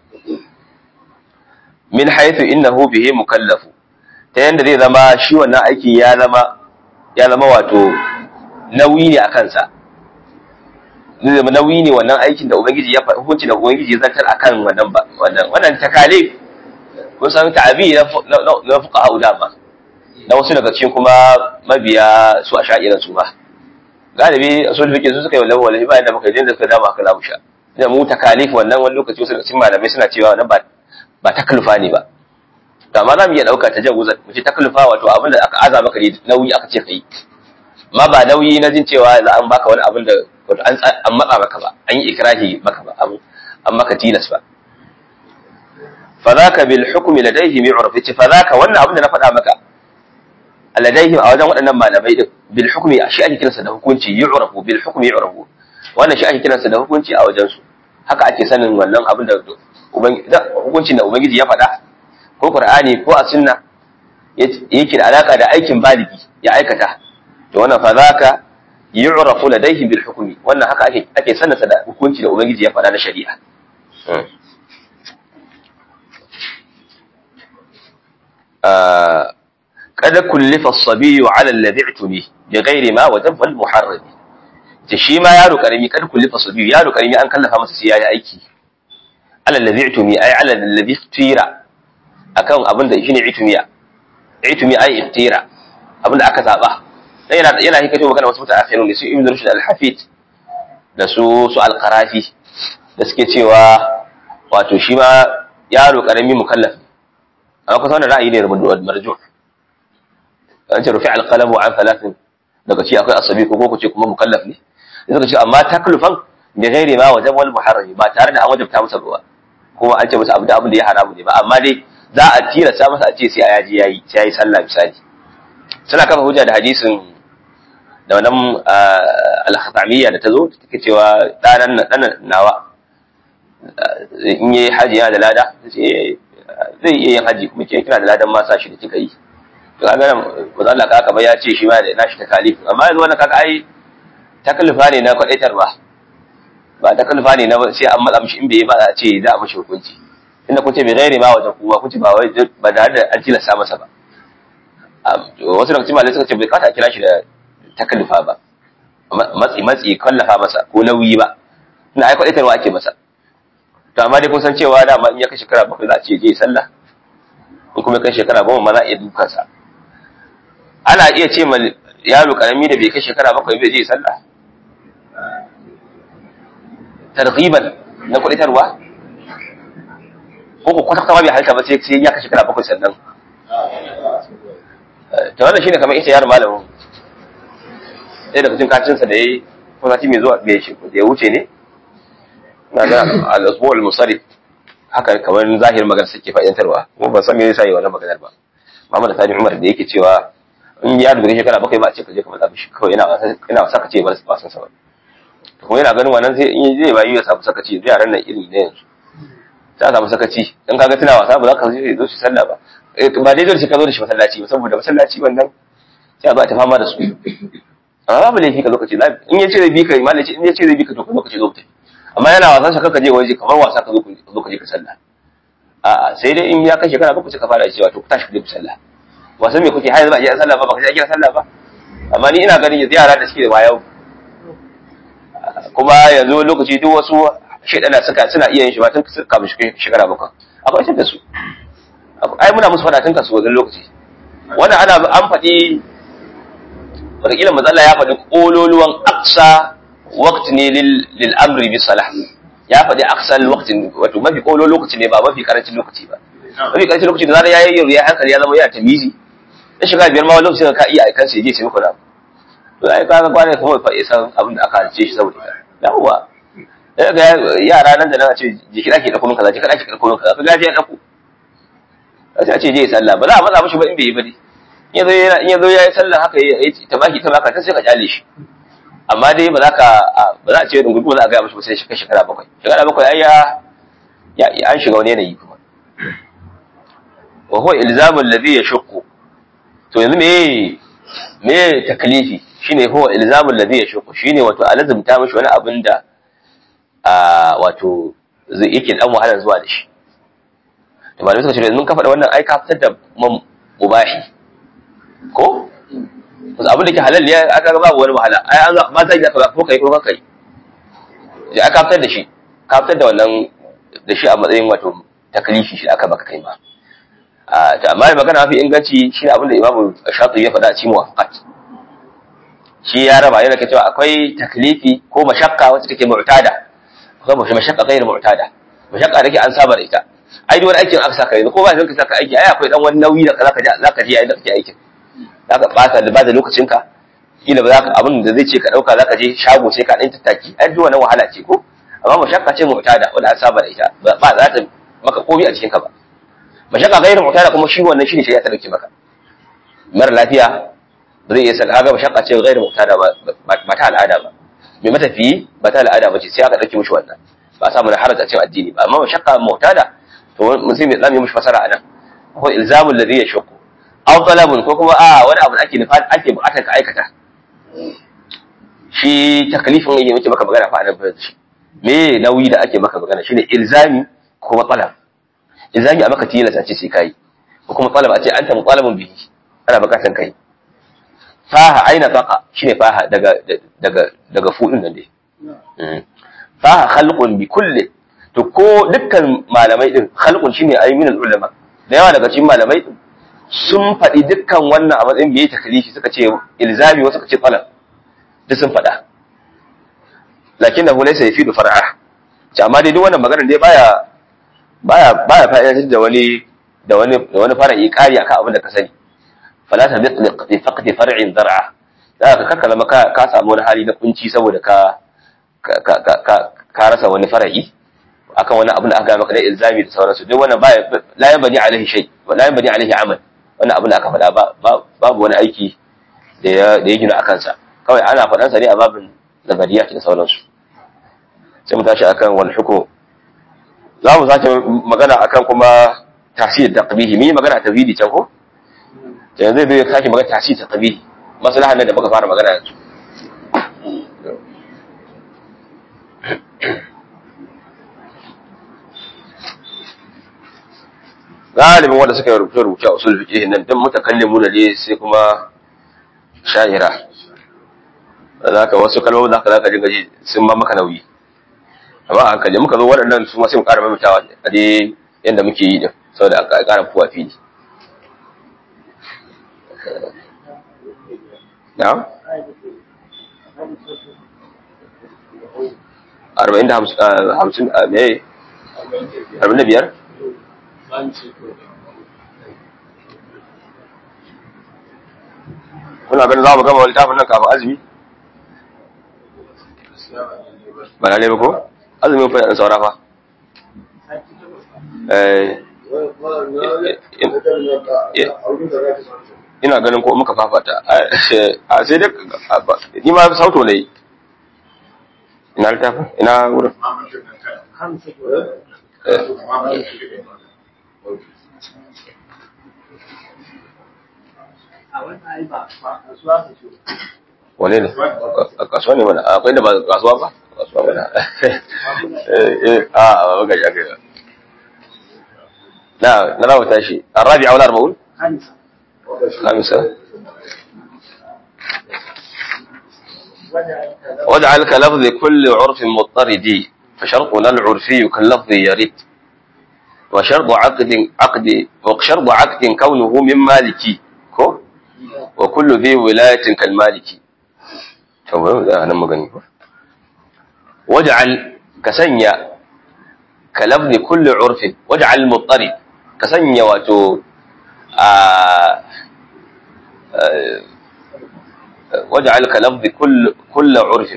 Speaker 1: min haythu innahu bihi mukallafu ta yanda zai zama shi wannan aikin ya zama ya zama wato nauyi ne a kansa zai zama nauyi ne wannan aikin da ubangiji ya hukunci da ubangiji ya zartar akan wannan ba wannan wannan takalif kun san ta'abi na na fuqaha dama na wasu daga cikin kuma mabiya su a sha'iran su ba galibi asul fiqh su suka yi wallahi wallahi bayan da muka je da suka dama aka lamu sha da mu takalif wannan wani lokaci wasu daga cikin malamai suna cewa wannan ba ba taklufa ne ba to amma za mu iya ɗauka ta jawuza mu ce taklufa wato abin da aka aza maka ne nauyi aka ce kai amma ba nauyi na jin cewa za an baka wani abin da wato an an matsa maka ba an yi ikrahi maka ba an an maka tilas ba fa zaka bil hukmi ladayhi mi'raf yace fa zaka wannan abin da na faɗa maka ladayhi a wajen waɗannan malamai din bil hukmi shi ake kiransa da hukunci yu'rafu bil hukmi yu'rafu wannan shi ake kiransa da hukunci a wajen su haka ake sanin wannan abin da hukuncin da ubangiji ya faɗa ko qur'ani ko a sunna yake da alaka da aikin baligi ya aikata to wannan fa zaka yu'rafu ladayhi bil hukmi wannan haka ake ake sanasa da hukunci da ubangiji ya faɗa na shari'a kada kullifa as-sabiyyu 'ala alladhi i'tumi bighairi ma wajaba al-muharram ce shi ma yaro karami kada kullifa as-sabiyyu yaro karami an kallafa masa sai yayi aiki ala alladhi i'tumi ay ala alladhi tira akan abin da shine itumiya itumi ay iftira abin da aka zaba dan yana yana hikato magana wasu mutaakhirun ne su ibn rushd al-hafid da su su al-qarafi da suke cewa wato shi ma yaro karami mukallaf amma kusa wannan ra'ayi ne marjuh an ce rufi al-qalam an thalathin daga ci akwai asabi ko ko ce kuma mukallaf ne suka ce amma taklifan bi ghairi ma wajab wal muharram ba tare da an wajabta masa ba kuma an ce masa abu da abin da ya haramu ne ba amma dai za a tilasta masa a ce sai a yaji yayi sai yayi sallah misali suna kafa hujja da hadisin da wannan al-khatamiyya da tazo take cewa danan dan nawa in yi haji yana da lada zai iya yin haji kuma ke kina da ladan ma sa shi da kika yi to kaga nan manzo Allah kaka ba ya ce shi ma da nashi takalif amma yanzu wannan kaka ai takalifa ne na kwadaitarwa ba takalifa ne na sai an matsa mishi in bai ba a ce za a mishi hukunci inda kun ce bai gairi ma wajen kuma kun ce ba wai ba da da an tilasta masa ba wasu daga cikin malai suka ce bai kata a kira shi da takallufa ba matsi matsi kallafa masa ko nauyi ba ina ai kwadaitarwa ake masa to amma dai kun san cewa dama in ya kai shekara bakwai za a ce je sallah in kuma kai shekara goma ma za a iya dukansa ana iya ce ma yaro karami da bai kai shekara bakwai bai je sallah targhiban na kwadaitarwa ko ko kwata kwata bai halta ba sai sai ya kai shekara bakwai sannan to wannan shine kamar ita yaro malamin sai daga cikin kacinsa da yayi ko sati mai zuwa bai shi da ya wuce ne na ga al-usbu al-musarrif haka kamar zahir magana suke fa'idantarwa kuma ban san me yasa yi wannan maganar ba Muhammad Sani Umar da yake cewa in ya dubi shekara bakwai ba a ce ka je ka matsa shi kawai yana wasa yana wasa ka ce bar ba san sa ba kuma yana ganin wannan sai in zai bayi ya samu sakaci zai yaran nan iri ne yanzu sai samu sakaci in kaga tana wasa ba za ka zo shi sallah ba ba dai dole sai ka zo da shi masallaci ba saboda masallaci wannan sai a zo a ta fama da su amma babu laifi ka lokaci in ya ce zai bi ka malaci in ya ce zai bi ka to lokaci zo tafi amma yana wasan sa kanka je waje kamar wasa ka zo ka je ka sallah a'a sai dai in ya kai shekara bakwai sai ka fara cewa to ku tashi ku je ku sallah wasan me kuke har yanzu ba a je sallah ba ba ka je a kira sallah ba amma ni ina ganin yanzu yara da suke da wayo kuma yanzu lokaci duk wasu shaidana suka suna iya yin shi ba tun kafin shekara bakwai akwai tun da su ai muna musu fada tun kasu wajen lokaci wannan ana an faɗi wataƙila matsala ya faɗi ƙololuwan aksa waqt ne lil amri bi salah ya faɗi aksa waqt wato mafi ƙolo lokaci ne ba mafi karancin lokaci ba mafi karancin lokaci da zarar ya yi ya hankali ya zama yana tamizi na shiga biyar ma wani lokaci ka iya aikan sai je sai muku na to ai kaga kwana kuma fa san abin da aka halice shi saboda ita yawwa ya ga yara nan da nan a ce jiki dake da kuma kaza jiki dake da kuma kaza ka gafiya dako sai a ce je sallah ba za a matsa mishi ba in bai yi ba dai in yazo ya yi sallah haka ya ta baki ta baka ta sai ka kyale shi amma dai ba za ka ba za a ce dungu ba za a gaya mashi ba sai shi shekara bakwai shekara bakwai ai ya ya an shiga wani yanayi kuma wa huwa ilzamu alladhi yashqu to yanzu me me taklifi shine huwa ilzamu alladhi yashqu shine wato alazumta mashi wani abin da a wato zai yake dan wahala zuwa da shi to malamai suka ce mun kafa da wannan ai ka fitar da mubahi ko wasu abin da ke halal ya aka ga babu wani wahala ai an ma zai ka ko kai ko ka kai ya aka fitar da shi ka fitar da wannan da shi a matsayin wato taklifi shi aka baka kai ma a ta amma magana mafi inganci shi abin da imamu shafi ya faɗa a cikin muwafaqat shi ya raba yana cewa akwai taklifi ko mashakka wacce take mu'tada akwai mashakka kai mu'tada mashakka da ke an saba da ita ai duk wani aikin aka saka yanzu ko ba zan ka saka aiki ai akwai dan wani nauyi da zaka ji zaka ji yayin da kake aikin zaka bata da bada lokacinka kila ba zaka abin da zai ce ka dauka zaka je shago sai ka dan tattaki ai duk wannan wahala ce ko amma mashakka ce mu'tada wanda an saba da ita ba za ta maka komai a cikin ka ba mashakka gairu mu'tada kuma shi wannan shine shari'a ta dauke maka mara lafiya ba zai iya san kaga mashakka ce gairu mu'tada ba ba ta al'ada ba mai matafiyi ba ta al'ada ba ce sai aka dauke mishi wannan ba samu na haraja cikin addini ba amma mashakka mu'tada to mutum ya zamu mishi fasara anan ko ilzamul ladhi yashqu aw talabun ko kuma a wani abu ake nufa ake bukatar ka aikata shi taklifin yake muke maka magana fa anan shi me nauyi da ake maka magana shine ilzami ko kuma talab ilzami a maka tilasta ce sai kai ko kuma talab a ce anta mutalabun bihi ana bukatan kai faha aina taqa shine faha daga daga daga fudin nan dai faha khalqun bi kulli to ko dukkan malamai din khalqun shine ayminul ulama da yawa daga cikin malamai din sun faɗi dukkan wannan a matsayin bai taklifi suka ce ilzami wasu suka ce talab duk sun faɗa lakin da laysa yafidu far'a ce amma dai duk wannan magana dai baya baya baya fa'idatar da wani da wani da wani far'i ƙari akan abin da ka sani fala ta bitliq fi faqdi far'in dar'a da ka kaka zama ka ka samu wani hali na kunci saboda ka ka ka ka rasa wani far'i akan wani abin da aka gaya maka da ilzami da sauransu duk wannan baya la yanbani alaihi shay wa la yanbani alaihi amal wannan abin da aka faɗa babu wani aiki da ya da ya gina akan sa kawai ana faɗan sa ne a babin nazariya da sauransu sai mu tashi akan wal hukum za mu sake magana akan kuma tasir taqbihi mi magana tawhidi can ko yanzu zai sake magana tasir taqbihi maslahan da muka fara magana yanzu galibin wanda suka rubuce rubuce a usul fiqh nan dan mutakallimu ne sai kuma sha'ira zaka wasu kalmomin zaka zaka dinga ji sun ba maka nauyi amma a hankali muka zo waɗannan su ma sai mu ƙara maimaitawa a dai yanda muke yi din saboda a ƙara fuwa fili na'am arba'in da hamsin me arba'in da biyar kuna ganin za mu gama littafin nan kafin azumi ba lalle ba ko azumin fa yan saura fa ina ganin ko muka fafata a sai dai ni ma sauto ne ina littafin ina wurin wane ne a kasuwa ne mana akwai da ba kasuwa ba kasuwa mana a ba ga ya ga na na rawa tashi arabi aula arba'un خامسة واجعل كلفظ كل عرف مضطرد فشرطنا العرفي كاللفظ يرد وشرط عقد عقد وشرط عقد كونه من مالكي كو وكل ذي ولاية كالمالكي أنا مغني واجعل كسنيا كلفظ كل عرف واجعل مضطرد كسنيا واتو واجعل كلفظ كل كل عرف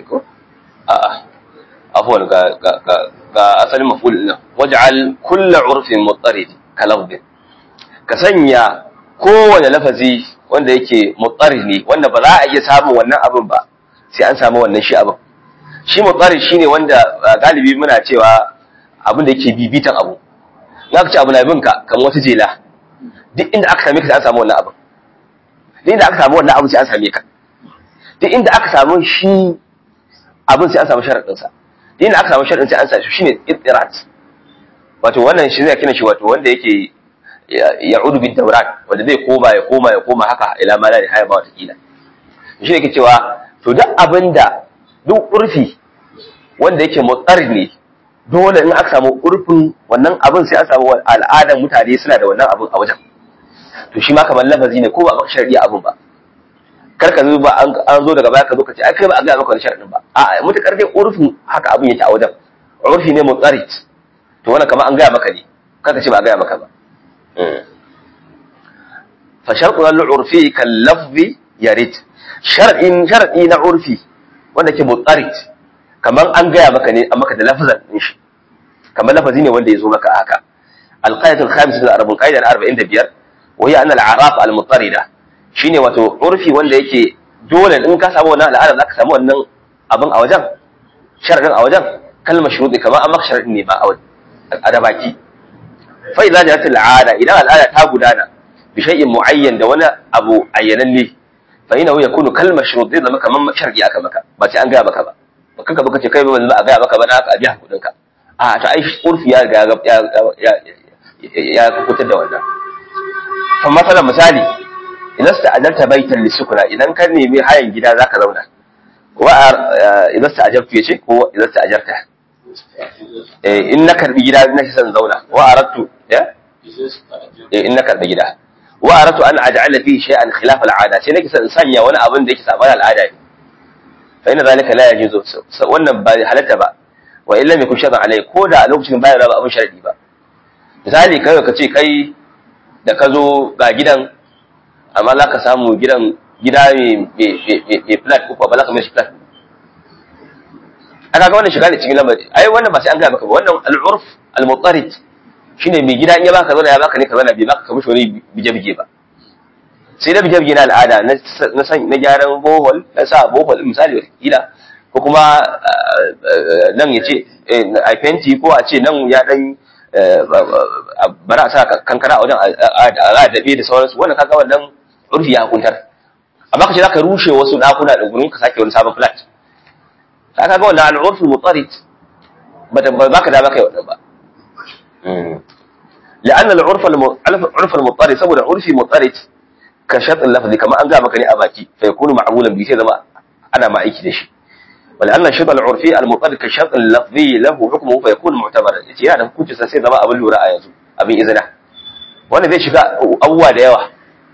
Speaker 1: عفوا كأصل مفعول له واجعل كل عرف مضطرد كلفظ كسنيا kowane lafazi wanda yake mutsari ne wanda ba za a iya samun wannan abin ba sai an samu wannan shi abin shi mutsari shine wanda galibi muna cewa abin da yake bibitan abu na ka ce abu na binka kamar wata jela duk inda aka same ka sai an samu wannan abin duk inda aka samu wannan abin sai an same ka duk inda aka samu shi abin sai an samu sharadin sa duk inda aka samu sharadin sai an samu shine ittirat wato wannan shi zai kina shi wato wanda yake ya'udu bid dawran wanda zai koma ya koma ya koma haka ila ma la haya ba wata kila shi yake cewa to duk abinda duk urfi wanda yake mutsar ne dole in aka samu urfin wannan abin sai an samu al'adar mutane suna da wannan abin a wajen to shi ma kamar lafazi ne ko ba maka sharadi abin ba kar ka zo ba an zo daga baya ka zo ka ce ai kai ba a ga maka wani sharadin ba a mutakar dai urfin haka abin yake a wajen urfi ne mutsarit to wannan kamar an gaya maka ne kar ka ce ba a gaya maka ba fa sharqu al-urfi kal lafzi yarid sharadin sharadi na urfi wanda ke mutsarit kamar an gaya maka ne an maka da lafazan din shi kamar lafazi ne wanda ya zo maka haka القاعدة الخامسة الأربعين قاعدة الأربعين دبير وهي أن الأعراف المضطردة shine wato urfi wanda yake dole in ka samu wannan al'ada za ka samu wannan abin a wajen sharadin a wajen kalmar shuruɗi kamar an maka sharadin ne ba a da baki fa idza jarat al'ada idan al'ada ta gudana bi shay'in mu'ayyan da wani abu ayyananne fa ina ya kunu kalmar shuruɗi zama kamar sharadi aka maka ba sai an gaya maka ba ba kanka baka ce kai ba a gaya maka ba na aka biya kuɗin ka a ta ai urfi ya riga ya ya kutar da wannan fa masalan misali idan sta ajarta baitan lisukuna idan ka nemi hayan gida zaka zauna wa idan sta ajabtu yace ko idan sta ajarta eh in na karbi gida na san zauna wa aradtu ya eh in na karbi gida wa aradtu an aj'ala fi shay'an khilaf al'ada sai nake san sanya wani abin da yake saban al'ada ne fa inna zalika la yajuzu wannan ba halatta ba wa illa mai kun shaɗan alai ko da a lokacin bayan ba abin sharadi ba misali kai ka ce kai da ka zo ga gidan amma za ka samu gidan gida mai flat ko ba za ka mai shi flat aka ga wannan shiga ne cikin lamari ai wannan ba sai an gaya maka ba wannan al'urf al-muttarid shine mai gida in ya baka zauna ya baka ne ka zauna bai baka ka mishi wani bije-bije ba sai da bije-bije na al'ada na san na gyaran bohol na sa bohol misali kila ko kuma nan ya ce a fenti ko a ce nan ya dan bara a sa kankara a wajen a daɓe da sauransu wannan kaga wannan urfi ya hukuntar amma ka ce za ka rushe wasu ɗakuna da gurin ka sake wani sabon flat ka kaga wannan al'urfi mutarit ba ka da baka yi wannan ba la'anna al-urf al-urf al-muttarid saboda urfi muttarid ka shart al-lafzi kamar an ga maka ne a baki fa yakunu ma'mulan bi sai zama ana ma aiki da shi ولأن الشرط العرفي المطلق كالشرط اللفظي له حكمه فيكون معتبرا yace yana da hukunci sai zama abin lura a yanzu abin izina wanda zai shiga abubuwa da yawa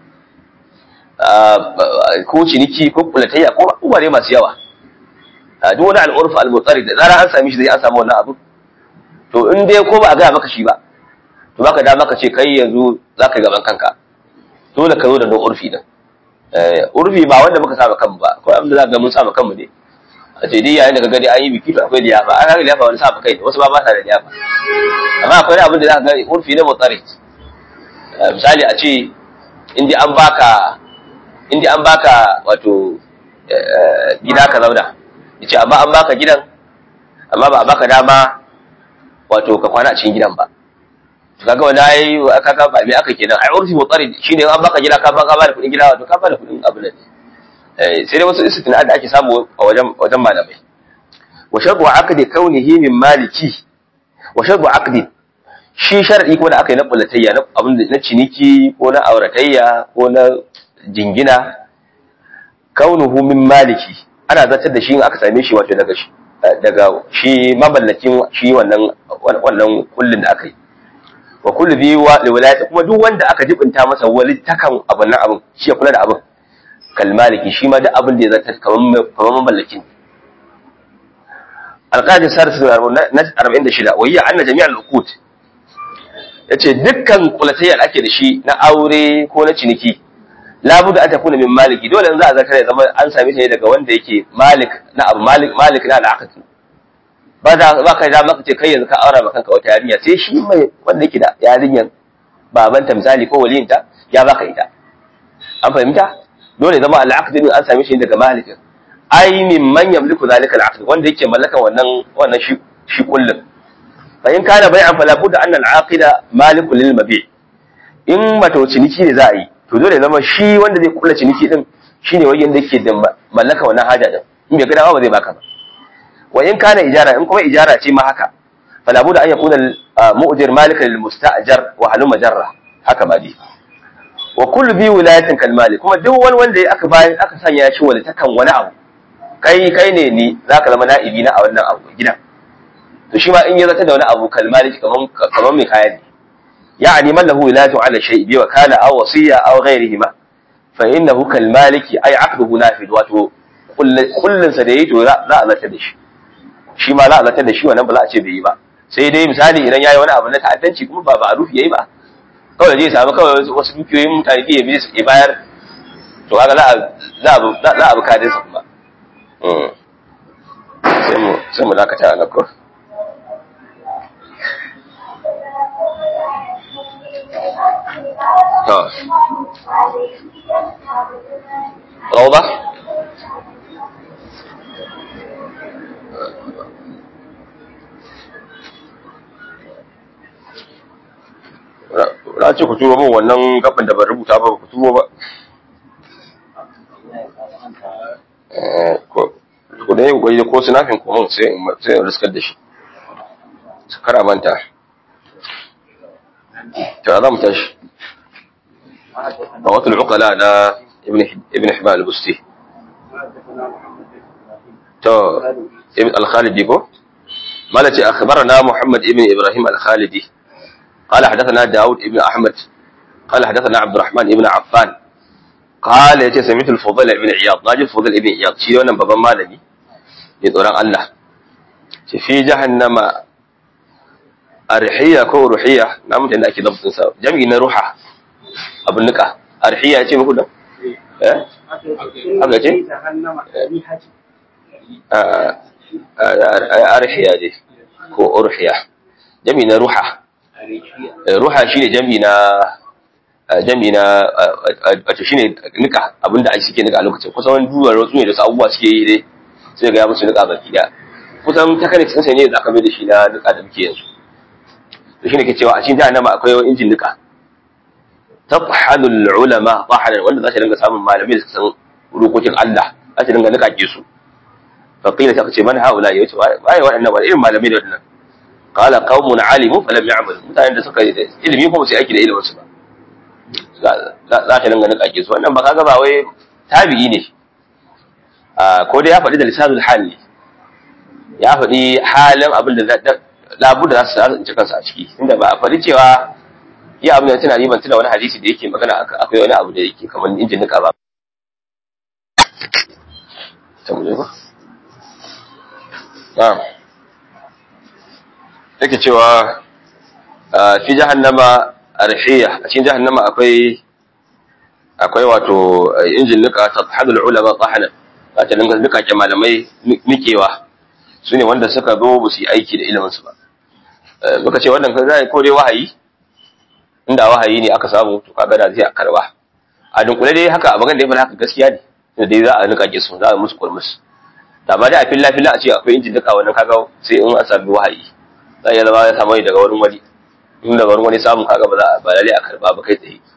Speaker 1: ko ciniki ko kulatayya ko abubuwa ne masu yawa duk wani al'urfa al-mutsari da zara an sami shi zai an samu wannan abu to in dai ko ba a gaya maka shi ba to baka da maka ce kai yanzu za ka gaban kanka dole ka zo da don urfi din urfi ba wanda muka saba kanmu ba ko abin da za ga mun saba kanmu ne a ce dai yayin da ka gani an yi biki to akwai liyafa an haka liyafa wani saba kai wasu ba ba sa da liyafa amma akwai abin da za ka gani urfi ne mutsari misali a ce in an baka in an baka wato gida ka zauna yace amma an baka gidan amma ba a baka dama wato ka kwana a cikin gidan ba to kaga wani ai kaga ba me aka kenan ai urfi mutsari shine an baka gida ka baka ba da kudin gida wato ka ba da kudin abu ne eh sai dai wasu istina da ake samu a wajen wajen malamai wa shartu aqdi kaunihi min maliki wa shartu aqdi shi sharadi kuma da aka yi na bullatayya na abin na ciniki ko na auratayya ko na jingina kaunuhu min maliki ana zartar da shi in aka same shi wato daga shi daga shi mamallakin shi wannan wannan kullun da aka yi wa kullu bi wa liwalayati kuma duk wanda aka jibinta masa wali takan abun nan abun shi ya kula da abun kal maliki shi ma da abun da ya zartar kaman kaman mamallakin alqadi sarsu na 46 wa hiya anna jami'al uqut yace dukkan kulatayyar ake da shi na aure ko na ciniki labuda an takuna min maliki dole in za a zakar ya zama an same shi ne daga wanda yake malik na abu malik malik na al'aqd ba da ba kai da maka ce kai yanzu ka aura maka kanka wata yarinya sai shi mai wanda yake da yarinyan babanta misali ko waliyinta ya baka ita an fahimta dole zama al'aqd din an same shi daga malik ai min man yamliku zalika al'aqd wanda yake mallakan wannan wannan shi shi kullun fa in kana bai'an fala budda anna al'aqida maliku lil mabi' in mato ciniki ne za a yi to dole zama shi wanda zai kula ciniki din shine wajen da yake da mallaka wannan haja din in bai ga ba zai baka ba wa in kana ijara in kuma ijara ce ma haka fala budda an yakuna mu'jir malika lil musta'jar wa halu majarra haka ba dai wa kullu bi wilayatin kal malik kuma duk wani wanda aka bayan aka sanya shi wani takan wani abu kai kai ne ni zaka zama na'ibi na a wannan abu gidan to shi ma in ya zata da wani abu kal malik kaman kaman mai kaya ne يعني من له ولاية على شيء بوكالة أو وصية أو غيرهما فإنه كالمالك أي عقده نافذ واتو كل سديت لا لا لا تدش shi ma la zata da shi wannan ba za a ce bai yi ba sai dai misali idan yayi wani abu na ta'addanci kuma ba ba rufi yayi ba kawai zai samu kawai wasu dukiyoyin mutane da yabi su bayar to kaga za a za a za a bukatun sa kuma sai mu sai mu dakata a ko روضة na ce ku turo min wannan gaban da ban rubuta ba ku turo ba ku da yin gwai ko sinafin ku mun sai in riskar da shi su kara manta ta za mu tashi رواه العقلاء لا ابن ابن حبان البستي تو ابن الخالدي كو مالتي اخبرنا محمد ابن ابراهيم الخالدي قال حدثنا داود ابن احمد قال حدثنا عبد الرحمن ابن عفان قال يتي سمعت الفضيل ابن عياض ناجي الفضيل ابن عياض شي wannan babban malami ne tsoron Allah ce fi jahannama arhiya ko ruhiya na mutane da ake dabtin sa jami'i na ruha abin nika arhiya ce muku da eh haka ce arhiya ne ko urhiya jami na ruha ruha shine jami na jami na wato shine nika abinda ake suke nika a lokacin kusan wani duwar wasu ne da su abubuwa suke yi dai sai ga ya musu nika baki da kusan takanik sun ne da aka mai da shi na nika da muke yanzu to shine ke cewa a cikin jahannama akwai injin nika tabhanu ulama tahanan wanda za su dinga samun malamai da suka san rukokin Allah za su dinga nika su fa qila ta ce man haula ya ce waye waɗannan wani irin malamai da waɗannan qala qaumun alimu falam ya'malu mutanen da suka yi ilimi ko ba su yi aiki da ilimin su ba za ta dinga nika su wannan ba kaga ba wai tabi'i ne ko dai ya faɗi da lisanul hal ne ya faɗi halin abin da labu da za su tsinci kansa a ciki inda ba a faɗi cewa iya abin da tana ban tuna wani hadisi da yake magana akwai wani abu da yake kamar injin nika ba na'am yake cewa fi jahannama arhiya a cikin jahannama akwai akwai wato injin nika tadhadul ulama tahana za ta dinga nika ke malamai nikewa su ne wanda suka zo ba su yi aiki da ilimin su ba muka ce wannan kan zai ko dai wahayi inda wahayi ne aka samu to kaga da zai karba a dunkule dai haka a bagan da ya haka gaskiya ne da dai za a nika ke su za a musu kurmus da ba dai a filla filla a ce akwai injin nika wannan kaga sai in an sami wahayi za ya zama ya samu daga wurin wani in daga wurin wani samun kaga ba za a ba lalle a karba ba kai tsaye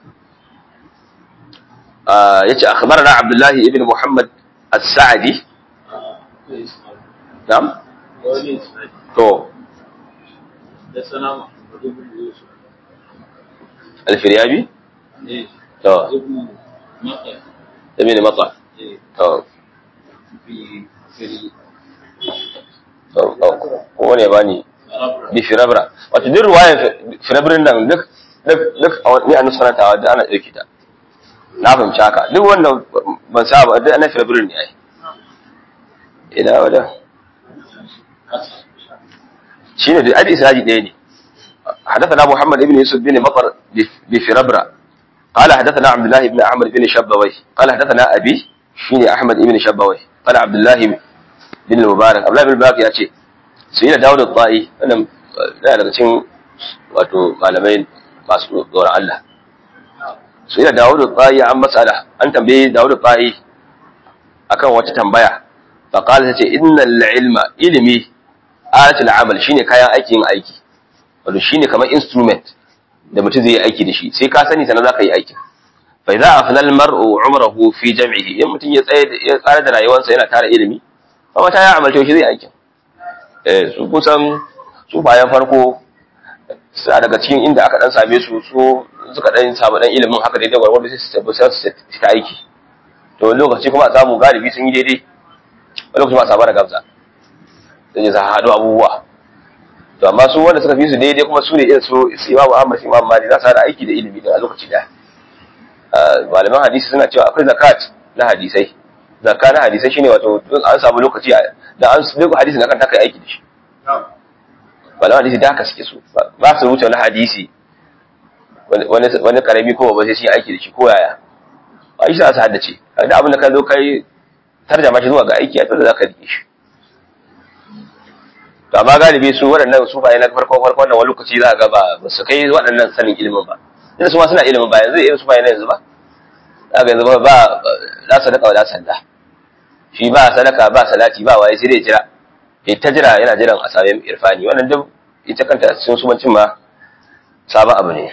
Speaker 1: yace akhbarana abdullahi ibn muhammad as-sa'di na'am to
Speaker 2: da sana ibn yusuf
Speaker 1: al-firyabi
Speaker 2: eh
Speaker 1: to
Speaker 2: ibn mata
Speaker 1: ibn mata
Speaker 2: eh
Speaker 1: to
Speaker 2: fi fil
Speaker 1: to ko ne bani
Speaker 2: arabra
Speaker 1: bi firabra wato duk ruwayan firabrin nan duk duk duk a wani a nusrantawa da ana ɗauki ta na fahimci haka duk wanda ban sa ba duk ana firabrin ne ai ina wada shine da adi israji ɗaya ne حدثنا محمد بن يوسف بن مطر بفربرة قال حدثنا عبد الله بن عمرو بن شبوي قال حدثنا أبي شيني أحمد بن شبوي قال عبد الله بن المبارك عبد الله بن المبارك يا شيخ sai da dawo da tsayi wannan yana daga cikin wato malamai masu tsoron Allah sai da dawo da tsayi an matsala an tambaye dawo da tsayi akan wata tambaya fa qala tace innal ilma ilmi alatul amal shine kayan aikin aiki wato shine kamar instrument da mutum zai yi aiki da shi sai ka sani sanan zaka yi aikin fa idza afna al mar'u umrahu fi jam'ihi in mutum ya tsaye ya tsara da rayuwarsa yana tara ilimi fa mata ya amalta shi zai aikin eh su kusan su bayan farko suna daga cikin inda aka dan same su su suka dan samu dan ilimin haka daidai gwargwado sai su tabbata su ta aiki to wani lokaci kuma a samu galibi sun yi daidai wani lokaci ba a samu da gamsa sai ya sa haɗu abubuwa to amma su wanda suka fi su daidai kuma su ne irin su su imamu ahmad imam mali za su haɗa aiki da ilimi da a lokaci ɗaya malaman hadisi suna cewa akwai zakat na hadisai zakka na hadisai shine wato an samu lokaci da an duk hadisi na kan taka aiki da shi malaman hadisi da haka suke so ba su wuce wani hadisi wani wani karami ko ba sai shi aiki da shi ko yaya ba shi za su haddace da abin da ka zo kai tarjama shi zuwa ga aiki a dole za ka rike shi to amma galibi su waɗannan su ba na farko farko wannan wani lokaci za ga ba ba su kai waɗannan sanin ilimin ba inda su ma suna ilimin ba yanzu irin su ba yanzu ba za ga yanzu ba ba la sadaka wa la salla shi ba sadaka ba salati ba waye sai dai jira ya ta jira yana jiran a sami irfani wannan duk ita kanta sun sumancin ma sabon abu ne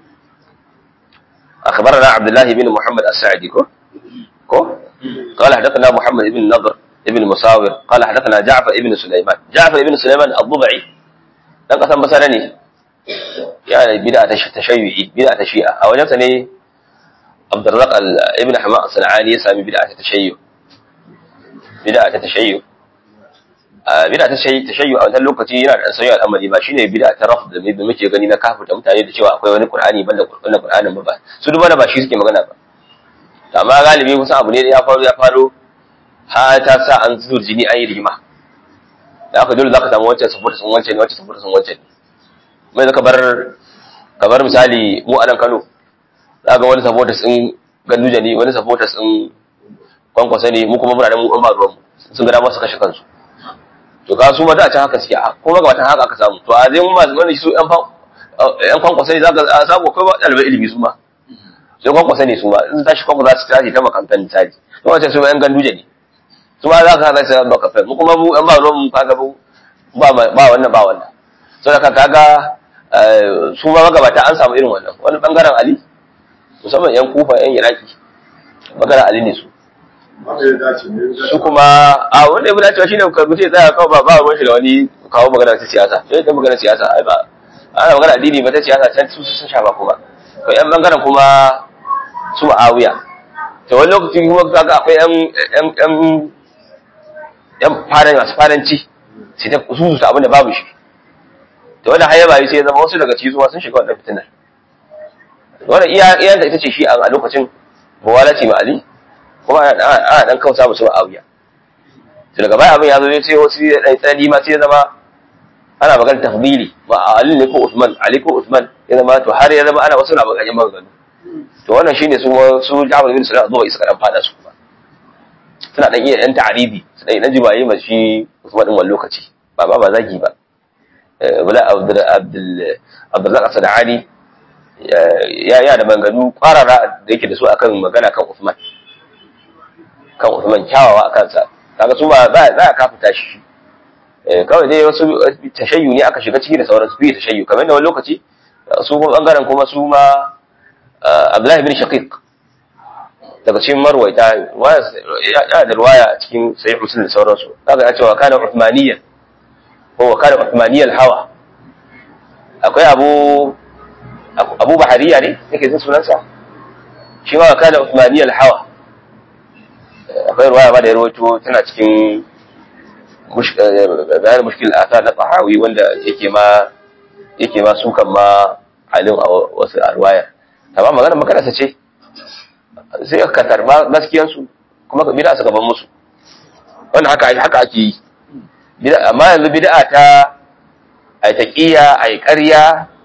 Speaker 1: أخبرنا عبد الله بن محمد السعدي كو كو قال حدثنا محمد بن نضر ابن مساور قال حدثنا جعفر ابن سليمان جعفر ابن سليمان الضبعي dan kasan basara ne yana bid'a ta tashayyi bid'a ta shi'a a wajen sa ne Abdurrazzaq ibn Hama as-Sanani ya sami bid'a ta tashayyu bid'a ta tashayyu bid'a ta tashayyu tashayyu a wannan lokaci yana da sauyi al'amari ba shine bid'a ta rafd da muke gani na kafuta mutane da cewa akwai wani Qur'ani banda wannan Qur'anin ba ba su duba da ba shi suke magana ba amma galibi kusan abu ne da ya faru ya faru har ta sa an zuwa jini an yi rigima da aka dole za ka samu wancan saboda sun wancan ne wancan saboda sun wancan ne mai zaka bar kamar misali mu a nan Kano za ga wani saboda sun ganduja ne wani saboda sun kwankwasa ne mu kuma muna da mu an ba ruwan sun ga dama su kashe kansu to ga su ma da can haka suke a kuma ga watan haka aka samu to a zai mu masu wani su yan yan kwankwasa ne za ka samu akwai ɗalibai ilimi su ma sai kwankwasa ne su ma in tashi kwankwasa su tashi ta makarantar misali to wancan su ma yan ganduje ne su ma za ka haɗa sai ba kafin mu kuma mu an ba ruwan mu kaga mu ba ba wannan ba wannan so da kaga su ma magabata an samu irin wannan wani bangaren ali musamman yan kufa yan iraki bangaren ali ne su
Speaker 2: wanda ya dace ne ya
Speaker 1: su kuma a wanda ya fi dacewa shine ka mutum ya tsaya kawai ba ba ruwan shi da wani kawo magana ta siyasa sai ta magana siyasa ai ba ana magana addini ba ta siyasa can su sun shafa kuma to yan bangaren kuma su ma'awiya to wani lokaci kuma kaga akwai yan yan yan yan faran masu faranci sai ta su su abin da babu shi to wannan hayya bayi sai ya zama wasu daga cikin zuwa sun shiga wannan fitinar wannan iya iya ita ce shi a lokacin mawalaci ma ali kuma ana dan kausa musu ma'awiya to daga baya abin ya zo sai wasu ya dan tsani ma sai ya zama ana magana tafdili ba Ali ne ko Usman Ali ko Usman ya zama to har ya zama ana wasu na magana magana to wannan shine su su Jabir bin Sulaiman zuwa isa kan fada su kuma suna dan iya dan ta'aribi su dan dan jibaye ma shi Usman din wani lokaci ba ba ba zagi ba wala Abdul Abdul Abdullah Asadani ya ya da manganu kwarara da yake da su akan magana kan Usman kan Usman kyawawa akan sa kaga su ba za a kafuta shi kawai dai wasu tashayyu ne aka shiga ciki da sauran su fiye tashayyu kamar da wani lokaci su kuma bangaren kuma su ma Abdullahi bin Shaqiq daga cikin marwaita ya da ruwaya cikin sahih muslim da sauransu kaga ya cewa kana uthmaniyyan ko kana uthmaniyyal hawa akwai abu abu bahariya ne yake jin sunansa shi ma kana uthmaniyyal hawa akwai ruwaya ba da ya rawaito tana cikin bayan mushkil athar na tahawi wanda yake ma yake ma sukan ma alim a wasu arwaya amma magana makarasa ce sai ka karba gaskiyar su kuma ka bid'a suka ban musu wannan haka haka ake yi bid'a amma yanzu bid'a ta ai taqiya ai ƙarya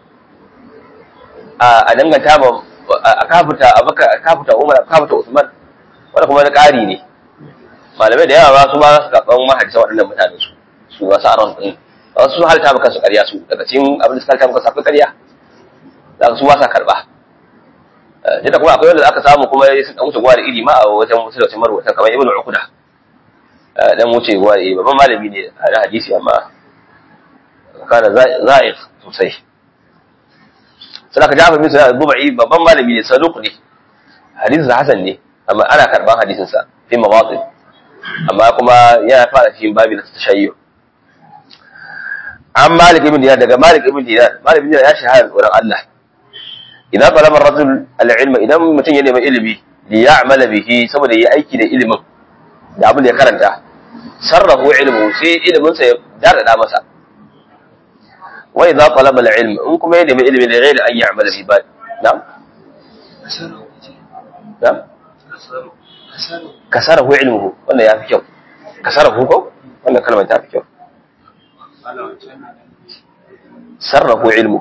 Speaker 1: a danganta ma a kafuta abaka kafuta Umar kafuta Usman wanda kuma na ƙari ne malamai da yawa ba su ba su karɓan mahadisa waɗannan mutane su su wasu aron ɗin ba su halta maka su ƙarya su daga cikin abin da suka halta maka safi ƙarya za su ba sa karɓa duk da kuma akwai wanda aka samu kuma sun ɗan wuce gwa da iri ma a wajen wasu da wasu marwata kamar ibn ukuda dan wuce gwa da iri babban malami ne a na hadisi amma kana za'iq sosai sai ka jafa bin sunan dubai babban malami ne saduq ne hadisin hasan ne amma ana karɓan hadisin sa fi mawatin amma kuma yana fara cikin babi na tashayyu an malik ibn dinar daga malik ibn dinar malik ibn dinar ya shahara wurin Allah idan talaba ar-rajul al-ilma idan mutum ya nemi ilimi li ya'mala bihi saboda yi aiki da ilimin da abin da ya karanta sarrafu ilmu sai ilimin sa ya dada masa wa idza talaba al-ilm in kuma ya nemi ilimi da ghairi an ya'mala bihi ba na'am na'am kasarahu ilmuhu wannan ya fi kyau kasarahu ko wannan kalmar ta fi kyau sarrahu ilmu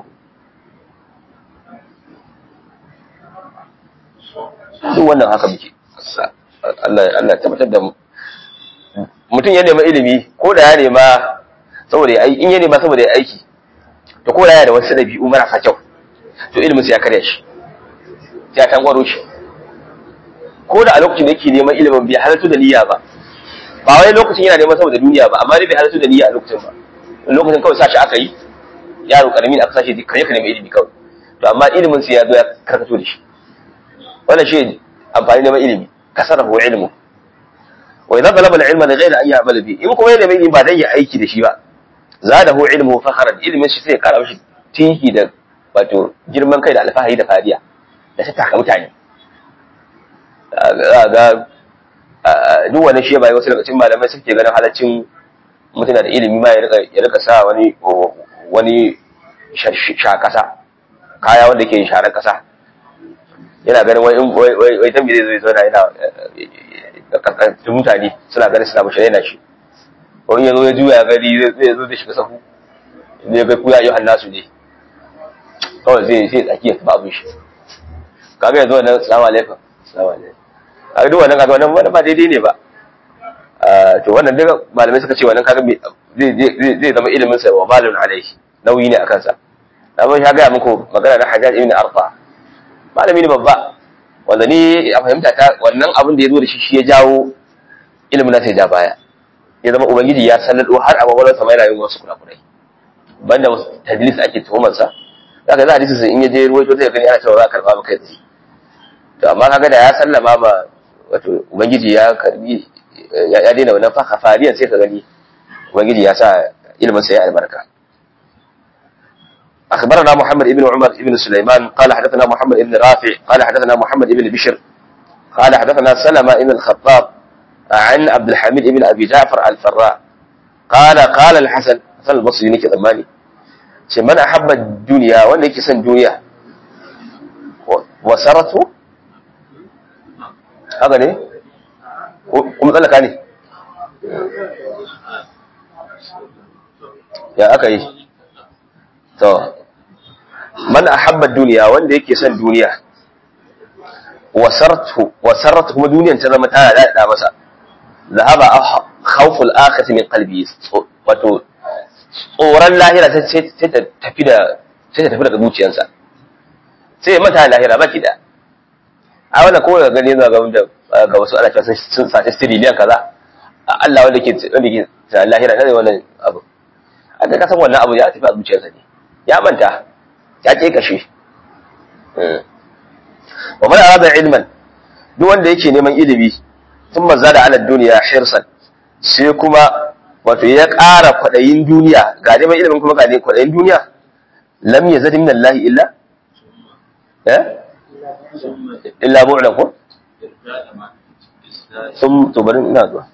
Speaker 1: duk wannan haka muke Allah Allah tabbatar da mu mutum ya nema ilimi ko da ya nema saboda ya in ya nema saboda ya aiki to ko da ya da wasu dabi'u marasa kyau to ilimin sai ya karya shi sai ya tangwaro shi ko da a lokacin da yake neman ilimin bai halartu da niyya ba ba wai lokacin yana neman saboda duniya ba amma dai bai halartu da niyya a lokacin ba lokacin kawai sashi aka yi yaro karami da aka sashi duk kare ka nemi ilimi kawai to amma ilimin sai ya zo ya karkato da shi wannan shi amfani neman ilimi kasarahu ilmu wa idan talaba al-ilma da ghayra an ya'mal bi in kuma yana ilimi ba dan ya aiki da shi ba zadahu ilmu fakharan ilimin shi sai ya kara mishi tinki da wato girman kai da alfahari da fariya da ta taka mutane ga duk wani shi bai wasu daga cikin malamai suke ganin halaccin mutuna da ilimi ma ya rika sa wani wani sha kasa kaya wanda ke sharar kasa yana ganin wai wai wai tambi zai zo yana yana kasantun mutane suna ganin suna mashi yana shi wani ya zo ya juya gari zai zo da shiga sahu ne ga kuya yi hannasu ne kawai zai sai tsaki ya tafi abin shi kaga yanzu wannan salamu alaikum salamu alaikum a duk wannan kaga wannan wannan ba daidai ne ba to wannan duka malamai suka ce wannan kaga zai zai zama ilimin sa wa malun alaihi nauyi ne akan sa na mun ya ga muku magana na Hajjaj ibn Arfa malami ne babba wanda ni a fahimta ta wannan abin da ya zo da shi shi ya jawo ilimin nasa ya ja baya ya zama ubangiji ya sallado har a gwagwalar sa mai rayuwar wasu kurakurai banda tadlis ake tuhumar sa zaka za hadisi in ya je ruwaito zai gani ana cewa za a karba maka yanzu to amma kaga da ya sallama ba wato ubangiji ya karbi ya daina wannan fa fariyan sai ka gani ubangiji ya sa ilimin sa ya albarka أخبرنا محمد بن عمر بن سليمان قال حدثنا محمد بن رافع قال حدثنا محمد بن بشر قال حدثنا سلمة بن الخطاب عن عبد الحميد بن أبي جعفر الفراء قال قال الحسن حسن البصري نيكي ضماني من أحب الدنيا وأن يكي سن دنيا وسرته هذا ليه kuma tsallaka ne ya aka yi to man ahabba duniya wanda yake son duniya wasartu wasartu kuma duniyan ta zama tana da masa zahaba khawful akhirati min qalbi wato tsoron lahira sai ta tafi da sai ta tafi daga zuciyarsa sai ya mata lahira baki da a wannan kowa ga gani ga wanda ga wasu ana cewa sun sace tiriliyan kaza Allah wanda ke wanda ke lahira ne wannan abu a ka san wannan abu ya tafi a zuciyarsa ne ya manta ya ke kashe wa man arada ilman duk wanda yake neman ilimi tun maza da ala duniya hirsan sai kuma wato ya ƙara kwaɗayin duniya ga neman ilimin kuma ga ne kwaɗayin duniya lam yazid min Allah illa eh illa bu'lan ko sun to bari ina zuwa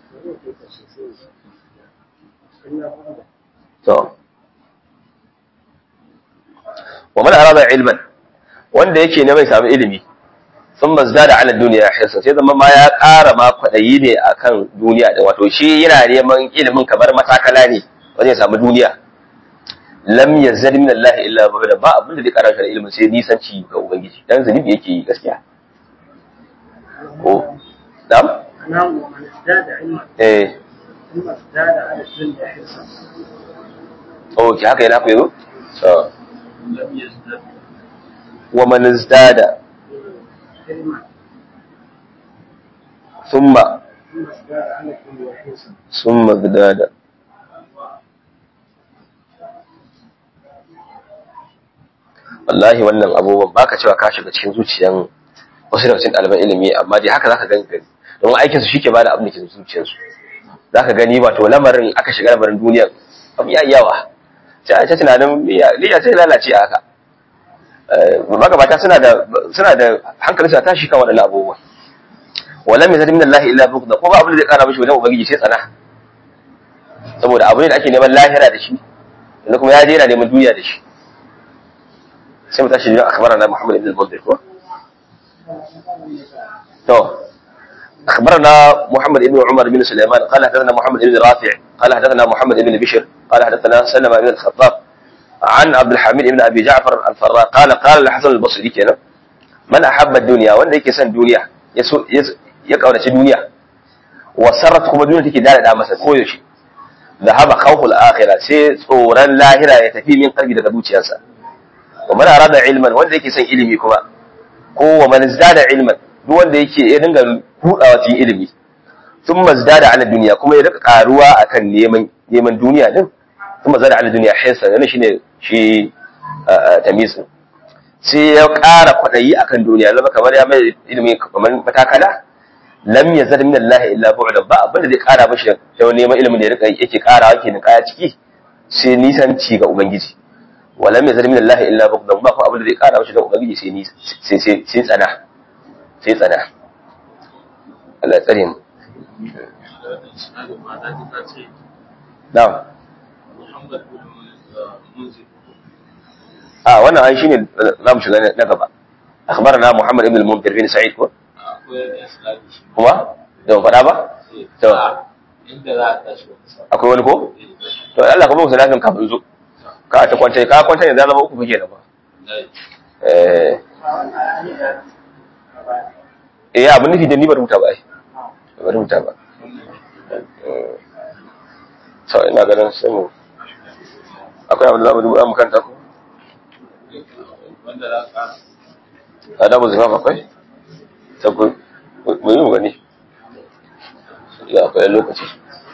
Speaker 1: to wa man arada ilman wanda yake ne mai samu ilimi sun mazda da ala duniya hirsa sai zama ma ya ƙara ma kwaɗayi ne akan duniya da wato shi yana neman ilimin kamar matakala ne wanda ya samu duniya lam yazad min Allah illa ba'da ba abin da zai ƙara shi ilimin sai nisanci ga ubangiji dan zunubi yake yi gaskiya ko dam
Speaker 3: نعم ومن ازداد علما
Speaker 1: eh
Speaker 3: ثم ازداد على الدنيا حرصا
Speaker 1: oh ki haka yana ku yazo so
Speaker 2: لم يزدد
Speaker 1: wa man izdada
Speaker 3: علما
Speaker 1: thumma
Speaker 3: ثم ازداد على الدنيا حرصا
Speaker 1: thumma izdada wallahi wannan abubuwan baka cewa ka shiga cikin zuciyan wasu daga cikin ɗaliban ilimi amma dai haka zaka gani gani don aikin su shike bada abin da ke zuciyar su zaka gani wato lamarin aka shiga lamarin duniya abu ya yawa sai a ta tunanin niyya sai lalace a haka magabata suna da suna da hankali su tashi kan waɗannan abubuwa walam yazid min Allah illa bughda ko ba abin da zai kara mishi wajen ubangiji sai tsana saboda abu ne da ake neman lahira da shi yanzu kuma ya je yana neman duniya da shi sai mu tashi da akhbarana Muhammad ibn al-Munzir ko to أخبرنا محمد بن عمر بن سليمان قال حدثنا محمد بن رافع قال حدثنا محمد بن بشر قال حدثنا سلمة بن الخطاب عن عبد الحميد بن أبي جعفر الفراء قال قال الحسن البصري كنا من أحب الدنيا وأن يكي سن دنيا يسو يس يقول الدنيا وسرت كما دنيا تكي دار دامسة كويشي ذهب خوف الآخرة سي صورا لاهرة يتفي من قلبي daga zuciyarsa ومن أراد علما وأن يكي سن ilimi kuma ko wa man izdada ilman duk wanda yake ya dinga budawa cikin ilimi sun mazdada ala duniya kuma ya rika karuwa akan neman neman duniya din sun mazdada ala duniya hisa yana shine shi tamisin sai ya ƙara kwaɗayi akan duniya zama kamar ya mai ilimi kamar matakala lam yazad min Allah illa bu'da ba abin da zai ƙara mashi da neman ilimin da ya rika yake ƙara yake ni kaya ciki sai nisan ci ga ubangiji wa lam yazad min Allah illa bu'da ba ko abin da zai ƙara mashi da ubangiji sai ni sai sai sai tsana sai tsana Allah ya tsare mu na'am
Speaker 2: محمد بن منذر
Speaker 1: a wannan ai shine za mu shiga na gaba akhbarana Muhammad ibn al-Munzir bin Sa'id ko
Speaker 2: akwai isnadi shi
Speaker 1: kuma da ban faɗa ba to
Speaker 2: inda za a tashi wata sa
Speaker 1: akwai wani ko to Allah kuma musu lafin kafin zo ka ta kwanta ka kwanta ne zama uku fike da ba eh eh abin nufi da ni ba rubuta ba ai ba rubuta ba to ina ganin sai mu akwai abin da za mu duba mu kanta ko
Speaker 2: wanda za ka
Speaker 1: adabu zifaf akwai ta ku mu yi mu gani ya akwai lokaci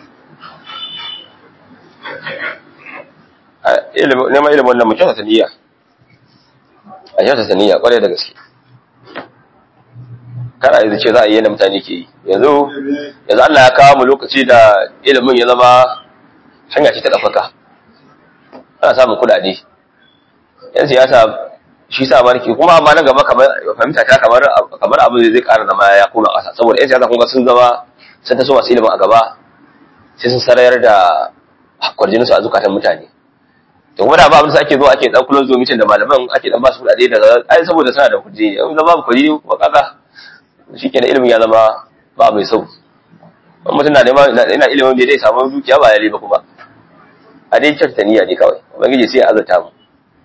Speaker 1: a ilimin neman ilimin wannan mu kyautata niyya a kyautata niyya kwarai da gaske kana yanzu ce za a yi yadda mutane ke yi yanzu yanzu Allah ya kawo mu lokaci da ilimin ya zama hanya ce ta ɗaukaka ana samun kuɗaɗe yan siyasa shi sa barki kuma amma nan gaba kamar fahimta ta kamar kamar abu zai ƙara zama ya koma ƙasa saboda yan siyasa kun ga sun zama sun taso masu ilimin a gaba sai sun sarayar da kwarjinin su a zukatan mutane to kuma da ba abin da ake zo ake dan kullun zo mitin da malaman ake dan ba su kuɗaɗe daga ai saboda suna da kuɗi in zama ba kuɗi kuma kaga shikenan ilimin ya zama ba mai sau in mutum na neman ina ilimin da zai samu dukiya ba ya ba kuma a dai kyauta niyya ne kawai ubangiji sai ya azurta mu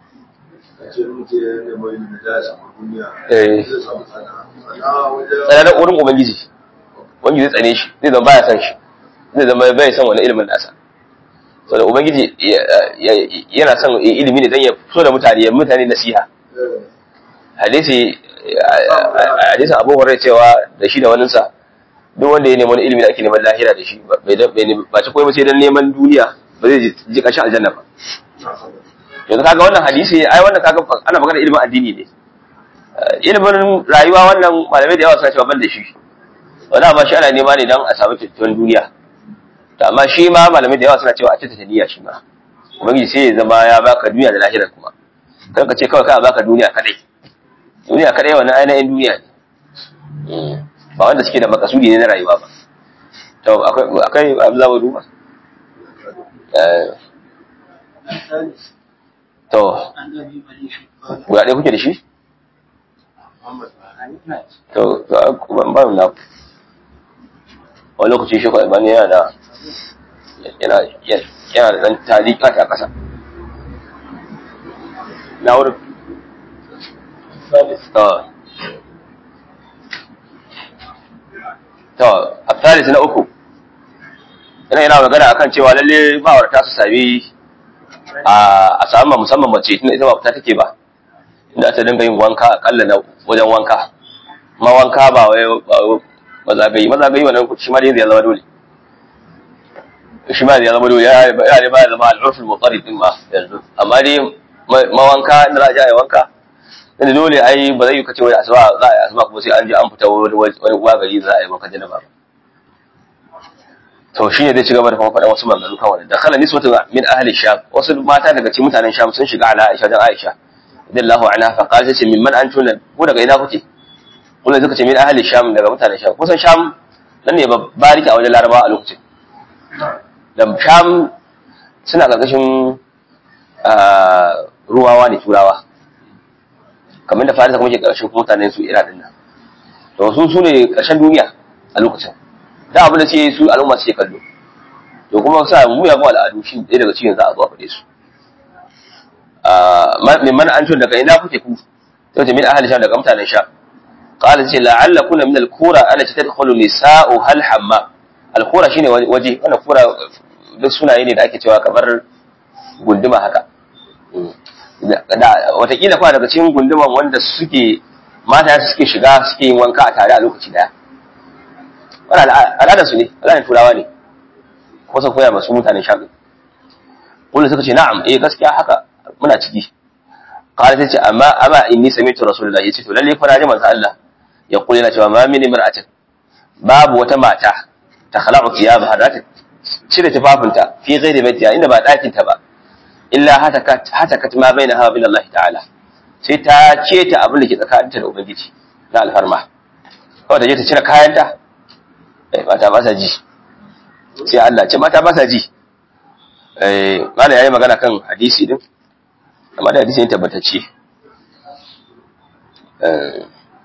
Speaker 1: tsananin wurin ubangiji wani zai tsane shi zai zama baya san shi zai zama bai san wani ilimin nasa saboda ubangiji yana son ilimi ne don ya fito da mutane ya mutane nasiha hadisi hadisin abu hurairah cewa da shi da waninsa duk wanda ya nemi wani ilimi da ake neman lahira da shi ba ci koyi ba sai don neman duniya ba zai ji ƙarshen aljanna ba yanzu kaga wannan hadisi ai wannan kaga ana magana ilimin addini ne ilimin rayuwa wannan malamai da yawa suna cewa ban da shi wani ba shi ana nema ne don a samu kyakkyawan duniya to amma shi ma malamai da yawa suna cewa a tattata niyya shi ma ubangiji sai ya zama ya baka duniya da lahirar kuma kan ka ce kawai kai baka duniya kadai duniya kadai wannan ainihin duniya ne ba wanda suke da makasudi ne na rayuwa ba to akwai akwai abu za mu duba to guda ɗaya kuke da shi to ban ba na wani lokaci shi kwa ibani yana da yana yana da ɗan talika ta ƙasa na wurin to a tsalis na uku yana yana magana akan cewa lalle ma'aurata su sami a samu musamman mace tunda ita ba fita take ba inda ta dinga yin wanka akalla na wajen wanka ma wanka ba wai mazagayi mazagayi wannan shi ma dai zai zama dole shi ma zai zama dole ya ne ba ya zama al'urful mutsari din ma yanzu amma dai ma wanka inda za a je a yi wanka inda dole ai ba zai yi kace wai asuba za a yi asuba kuma sai an je an fita wani wagari za a yi wanka janaba ba to shi ne zai ci gaba da kuma faɗa wasu maganganu kan wani da kala nisbatu min ahli sham wasu mata daga cikin mutanen sham sun shiga ala aisha dan aisha radiyallahu anha fa qalat ce min man antuna ko daga ina kuke kullum suka ce min ahli sham daga mutanen sham kusan sham nan ne bariki a wajen larabawa a lokacin da sham suna karkashin ruwawa ne turawa kamar da farisa kuma ke karkashin mutanen su ira din nan to su su ne karshen duniya a lokacin da abin da ce su al'umma suke kallo to kuma sa mu ya kuma al'adu shi ɗaya daga cikin za a zo a faɗe su min man an tun daga ina kuke ku to ce min ahli sham daga mutanen sha qala ce la'alla kuna min al-qura ana ce tadkhulu nisa'u hal hamma al-qura shine waje wannan qura duk sunaye ne da ake cewa kamar gunduma haka da watakila kwa daga cikin gunduman wanda suke mata suke shiga suke yin wanka a tare a lokaci daya wani al'adar su ne al'adar turawa ne ko sun koya masu mutanen shafi wanda suka ce na'am eh gaskiya haka muna ciki qala ta ce amma amma inni sami'tu rasulullah yace to lalle fa na ji manzo Allah ya kula yana cewa ma min imra'atin babu wata mata ta khala'u thiyabaha za ta cire tufafinta fi ghairi baitiha inda ba dakin ta ba illa hatakat hatakat ma bainaha wa bain Allah ta'ala sai ta ceta abin da ke tsakaninta da ubangiji na alfarma kawai ta je ta cire kayanta eh mata ba sa ji sai Allah ce mata ba sa ji eh mala yayi magana kan hadisi din amma da hadisi ne tabbatacce eh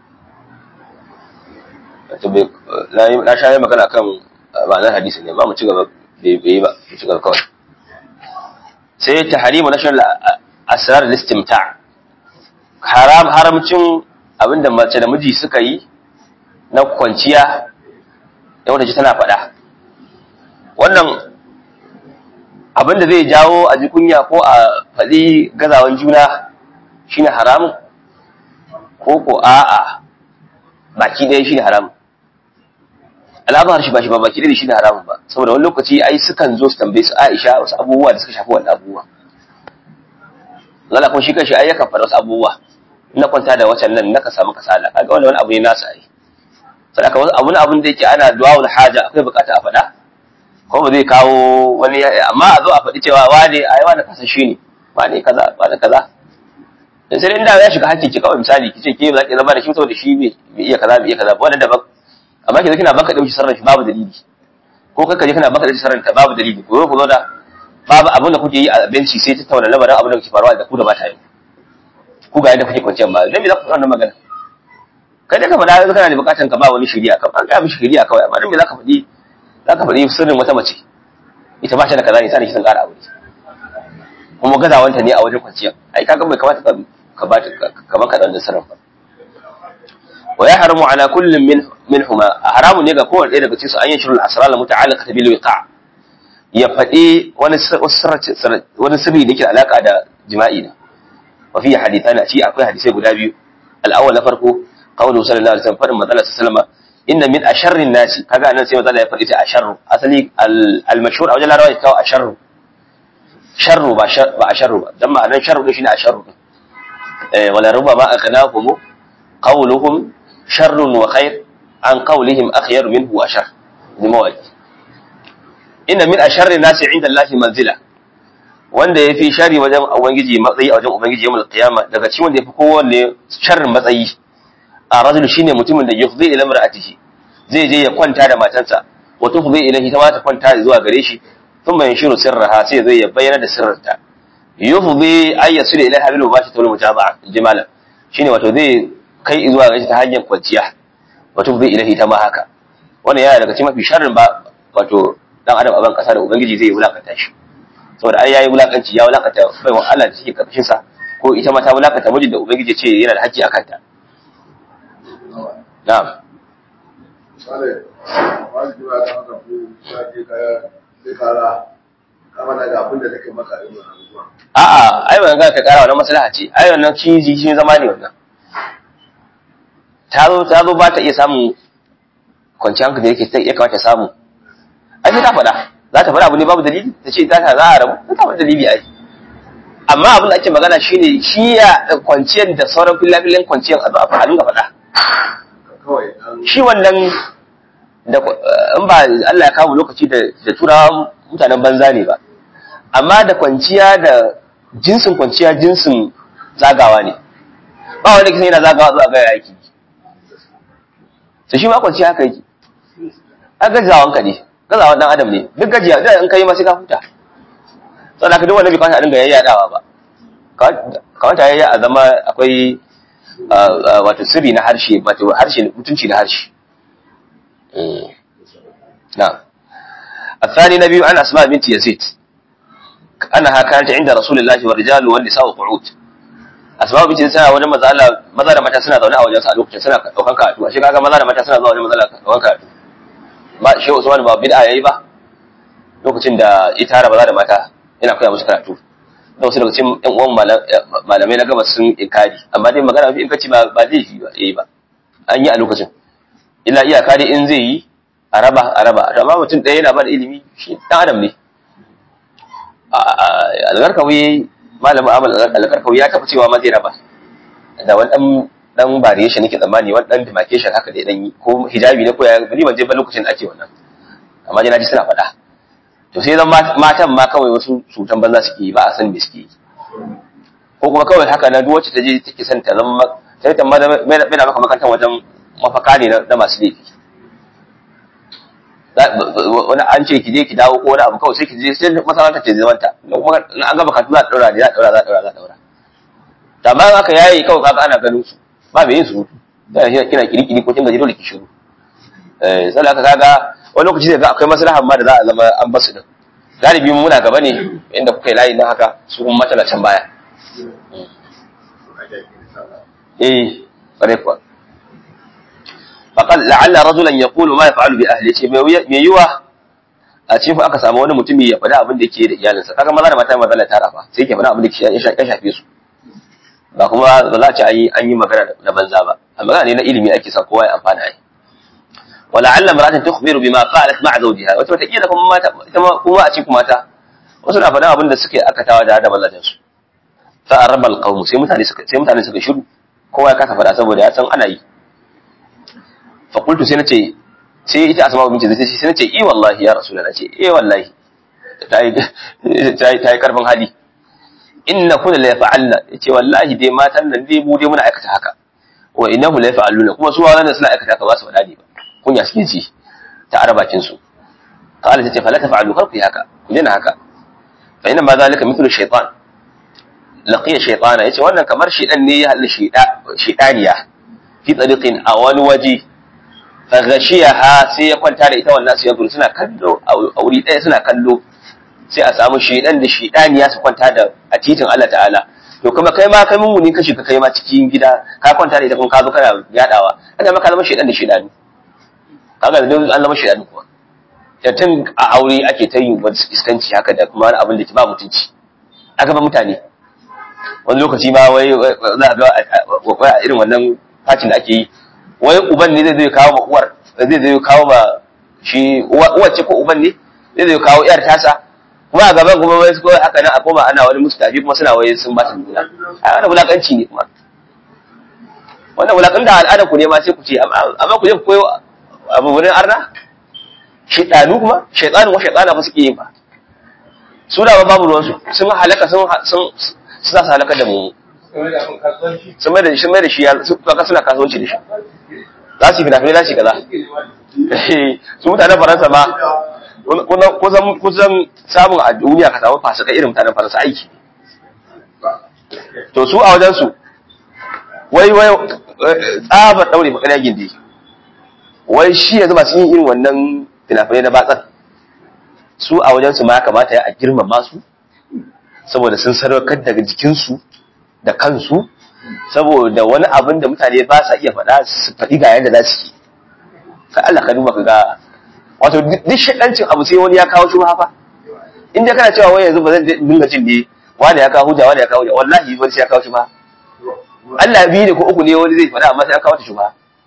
Speaker 1: to be na na shaye magana kan ma'anar hadisi ne ba mu ci gaba bai bai ba mu ci gaba kawai sai tahrimu nashar asrar al-istimta' haram haramcin abinda mace da miji suka yi na kwanciya da wanda ji tana faɗa wannan abinda zai jawo a ji kunya ko a faɗi gazawan juna shine haramun ko ko a'a baki ɗaya shine haramun al'adar shi ba shi ba baki ɗaya shine haramun ba saboda wani lokaci ai sukan zo su tambaye su Aisha wasu abubuwa da suka shafi wannan abubuwa Allah kuma shi kanshi ai yakan faɗa wasu abubuwa na kwanta da wacan nan naka samu kasala kaga wannan wani abu ne nasa ai sadaka wasu abun abun da yake ana du'a'ul haja akwai bukata a faɗa ko ba zai kawo wani amma a zo a faɗi cewa wane ai wane kasashe ne wane kaza wane kaza da sai inda ya shiga hakki ki kawai misali kice ke ba za ki zama da shi saboda shi bai iya kaza bai iya kaza ba wannan daban amma ki zo kina baka da shi sarran shi babu dalili ko kai kaje kana baka da shi sarran ta babu dalili ko ku zo da babu abin da kuke yi a benci sai ta tauna lamarin abin da kuke faruwa da ku da mata yi ku ga yadda kuke kwanciyar ba dan me za ku faɗa wannan magana kai da ka faɗa yanzu kana da bukatan ka ba wani shari'a ka an ga mishi shari'a kawai amma dan me za ka faɗi za ka faɗi sirrin wata mace ita ba ta da kaza ne sai sun ƙara aure kuma gazawanta ne a wajen kwanciya ai kaga bai kamata ka ba ka ba ka da sirrin ba wa ya haramu ala kullin min minhuma haramu ne ga kowanne ɗaya daga cikin su an yi shirul asrar al muta'alliqa bil wiqa ya faɗi wani wani sirri da yake alaka da jima'i ne wa fi hadithan a ci akwai hadisai guda biyu al-awwal na farko qawlu sallallahu alaihi wasallam fadin manzala sallama inna min asharrin nasi kaga anan sai manzala ya faɗi ta asharru asali al-mashhur a wajen larabawa ya kawo asharru sharru ba ba asharru ba dan ma'anar sharru din shine asharru eh wala ruba ma akhnahum qawluhum sharrun wa khair an qawlihim akhyar minhu wa shar ni mawaki inna min asharri nasi inda Allah manzila wanda yafi shari wajen ubangiji matsayi a wajen ubangiji yawmul qiyama daga cikin wanda yafi kowanne sharrin matsayi a rajul shine mutumin da yufzi ila mar'atihi zai je ya kwanta da matansa wa tufzi ilahi ta mata kwanta zuwa gare shi thumma yanshiru sirraha sai zai ya bayyana da sirrinta yufzi ay yasul ilaha bil mubashi tul mutaba'a jimala shine wato zai kai zuwa gare shi ta hanyar kwanciya wa tufzi ilahi ta ma haka wannan yana daga cikin mafi sharrin ba wato dan adam a ban kasa da ubangiji zai wulakanta shi saboda ai yayi wulakanci ya wulakanta bai wa Allah da take karkashin sa ko ita ma ta wulakanta mijin da ubangiji ce yana da haƙƙi akan ta na'am
Speaker 4: Sale, wani jira da haka ko ta je kaya sai kara kama daga abin da take maka irin wannan abubuwa.
Speaker 1: a'a ai ban ga ka kara wannan maslaha ce ai wannan ciji shi zama ne wannan ta zo ta zo ba ta iya samun kwanciyar hankali da yake ya kamata samu ai sai ta faɗa za ta faɗa abu ne babu dalili ta ce ta ta za a rabu ta faɗa dalili ai amma abin da ake magana shine shi ya kwanciyar da sauran filafilan kwanciyar a zo a dinga faɗa
Speaker 4: Kawai dan
Speaker 1: shi wannan da in ba Allah ya kawo lokaci da da turawa mutanen banza ne ba amma da kwanciya da jinsin kwanciya jinsin zagawa ne ba wanda kisan yana zagawa zuwa ga yaki to shi ma kwanciya haka yake a gazawan ka ne gazawan dan adam ne duk gajiya da in kai ma sai ka huta saboda ka duk wanda bai kwanta a dinga yayyadawa ba kawanta yayya a zama akwai wato sirri na harshe wato harshe mutunci na harshe نعم الثاني نبي عن أسماء بنت يزيد أنها كانت عند رسول الله والرجال والنساء قعود أسماء بنت يزيد wajen maza Allah maza da mata suna zaune a wajen sa a lokacin suna daukan karatu shi kaga maza da mata suna zuwa wajen maza da daukan karatu ba shi Usman ba bid'a yayi ba lokacin da ita tara maza da mata yana koya musu karatu da wasu daga cikin ƴan uwan malamai na gabas sun inkari amma dai magana in kace ba ba laifi ba yayi ba an yi a lokacin illa iyaka dai in zai yi a raba a raba amma mutum ɗaya yana ba da ilimi shi ɗan adam ne algarkawi malamin amal algarkawi ya taɓa cewa ma zai raba da wani ɗan ɗan variation nake tsammani wani ɗan demarcation haka dai ɗan yi ko hijabi ne ko ya ni ban je ba lokacin da ake wannan amma dai naji suna faɗa to sai zan matan ma kawai wasu cutan banza suke yi ba a san me suke yi ko kuma kawai haka na duk wacce ta je take son ta zama sai ta mai da maka makarantar wajen mafaka ne na masu laifi wani an ce ki je ki dawo ko wani abu kawai sai ki je sai masalanta ce zaman ta kuma an gaba katu za a daura ne za a daura za a daura za a daura to amma in aka yayi kawai kaga ana ganin su ba mai yin su da shi kina kirikiri ko kin gaji dole ki shiru eh sai aka kaga wani lokaci zai ga akwai maslahan ma da za a zama an basu din galibi mu muna gaba ne inda kuka yi layi na haka su kuma mata na can baya eh bare kuwa faqal la'alla rajulan yaqulu ma yaf'alu bi ahli ce me yiwa a cikin aka samu wani mutumi ya faɗa abin da yake da iyalinsa kaga maza da mata maza la tara fa sai ke faɗa abin da ya shafe su ba kuma ba za a ce an yi an yi magana na banza ba a magana ne na ilimi ake sa kowa ya amfana ai wala alla mar'atan tukhbiru bima qalat ma'a zawjiha wata wata kila kuma mata ita ma kuma a cikin mata wasu na faɗa abin da suke akatawa da da mazajen su fa araba alqawm sai mutane suka sai mutane suka shiru kowa ya kasa faɗa saboda ya san ana yi fa qultu sai nace sai ita asma binti zai sai nace eh wallahi ya rasulullah ce eh wallahi ta yi ta yi ta yi karfin hali inna kunna la yaf'alna yace wallahi dai matan nan dai mu dai muna aikata haka wa innahu la yaf'aluna kuma su wannan suna aikata haka ba su faɗa ne ba kunya suke ji ta arabakin su qala tace fala taf'alu kar ku yi haka ku daina haka fa inna ma zalika mithlu shaytan laqiya shaytana yace wannan kamar shedan ne ya halin sheda shedaniya fi tariqin a wani waje fa ghashiyaha sai ya kwanta da ita wannan su yanzu suna kallo a wuri ɗaya suna kallo sai a samu shedan da shedaniya su kwanta da a titin Allah ta'ala to kuma kai ma kai mun ka shiga kai ma cikin gida ka kwanta da ita kuma ka zo kana yadawa ana maka zama shedan da shedani kaga da an zama shedani kuma da tun a aure ake ta yin wani iskanci haka da kuma wani abin da ke ba mutunci a gaban mutane wani lokaci ma wai za a ga a irin wannan fatin da ake yi wai uban ne zai zai kawo ma uwar zai zai kawo ma shi uwar ce ko uban ne zai zai kawo yar tasa kuma a gaban kuma wai kawai haka nan a koma ana wani mustafi kuma suna wai sun ba ta nuna a wannan wulakanci ne kuma wannan wulakan da al'adar ku ne ma sai ku ce amma ku je ku koyo abu wurin arna shaidanu kuma shaidanu wa shaidana fa suke yin fa su da babu ruwan su sun halaka sun sun su za su halaka da mu sun mai da shi mai da shi su kaka suna kasuwanci da shi za su yi fina-finai za su yi kaza su mutanen faransa ma kusan samun a duniya ka samu fasika irin mutanen faransa aiki to su a wajen su wai wai tsabar daure bakariya gindi wai shi yanzu masu yin irin wannan fina-finai na batsar su a wajen su ma kamata ya a girmama su saboda sun sadaukar daga jikinsu da kansu saboda wani abin da mutane ba sa iya faɗa su faɗi ga yadda za su yi ka Allah ka duba ka ga wato duk shaɗancin abu sai wani ya kawo shi fa in dai kana cewa wai yanzu ba zan dinga jin ne wani ya kawo hujja wani ya kawo hujja wallahi wani sai ya kawo shi ba Allah biyu ne ko uku ne wani zai faɗa amma sai an kawo ta shi ba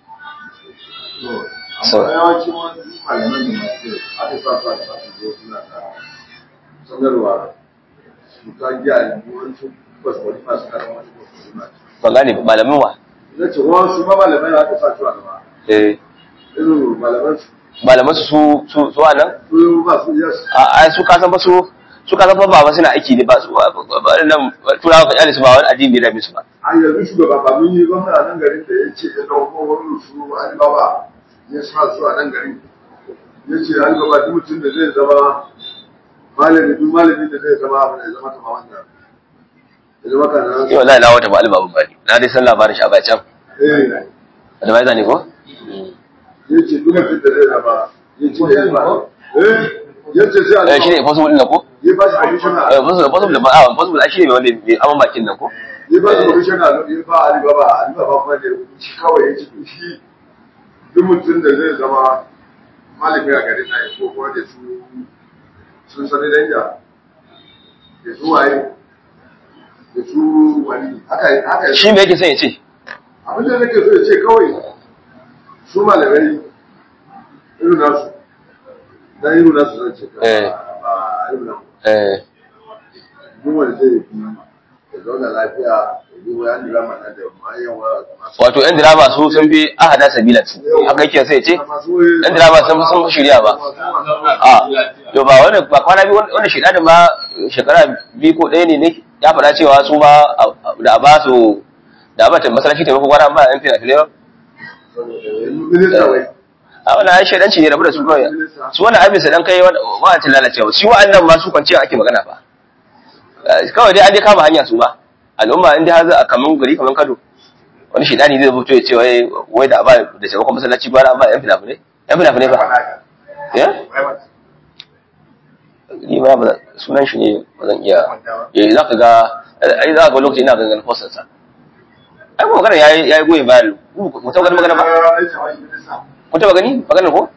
Speaker 4: so yawancin wani malaman da masu aka sa su a masu zo suna da sanarwa su ka giya yawancin kwaskwari masu karamar kwaskwari masu
Speaker 1: ban gane malamin wa
Speaker 4: na ce wasu ma malamai da aka sa su a gaba
Speaker 1: eh
Speaker 4: irin malaman su
Speaker 1: malaman su su su nan
Speaker 4: su masu yes
Speaker 1: a ai su ka san ba su su ka san ba ba suna aiki ne ba su ba nan turawa ka kyale su ba wani addini da su ba
Speaker 4: an yanzu shugaba ba mun yi gwamna a nan garin da ya ce ya ɗauko wani su alibaba ya sa su a nan garin ya ce alibaba duk mutum da zai zama malami duk malami da zai zama abu da ya zama kama wannan ya zama kana
Speaker 1: yau wallahi na wata ba albabu ba ne na dai san labarin shi a baya can
Speaker 4: eh
Speaker 1: da bai zane ko
Speaker 4: ya ce duk mutum da zai zama ya ce ya ba eh ya ce sai
Speaker 1: eh shine
Speaker 4: alibaba
Speaker 1: possible din nan ko
Speaker 4: ya ba shi commissioner
Speaker 1: eh possible possible ba ah possible ai shine wanda mai aman bakin nan ko
Speaker 4: ya ba shi commissioner ya ba alibaba alibaba kuma da ya rubuci kawai ya ce to shi duk mutum da zai zama malami a garin na ko kuma da su sun sani danja da su waye da su wani haka haka
Speaker 1: shi me yake son ya ce
Speaker 4: abin da nake so ya ce kawai su malamai irin nasu na irin nasu zan ce
Speaker 1: Eh.
Speaker 4: ba irin nasu
Speaker 1: eh
Speaker 4: duk wanda zai fi ya zauna lafiya ya yi wayan drama na da mayan masu
Speaker 1: wato yan direba su sun fi ahada sabila su haka yake sai ya ce yan direba sun sun shirya ba a to ba wani ba kwana biyu wanda shi dadin ma shekara biyu ko ɗaya ne ne ya faɗa cewa su ma da a ba su da a ba ta masalaci taimako kwana ba yan fina filai ba
Speaker 4: minista wai
Speaker 1: a wannan ai shaidanci ne rabu da su kawai su wannan abin su dan kai wa'ancin lalacewa shi wa'annan ma su kwanciya ake magana ba Eh, kawai dai an dai kama hanya su ba al'umma in dai har za a kaman gari kaman kado wani shaidani zai fito ya ce wai wai da ba da taimakon masallaci gwara ba yan fina-finai yan fina-finai ba ya ni ba ba sunan shi ne ba zan iya eh za ka ga ai za ka ga lokaci ina ganin postar sa ai kuma magana yayi yayi goyi bayan ku ta gani magana ba ku ta gani magana ko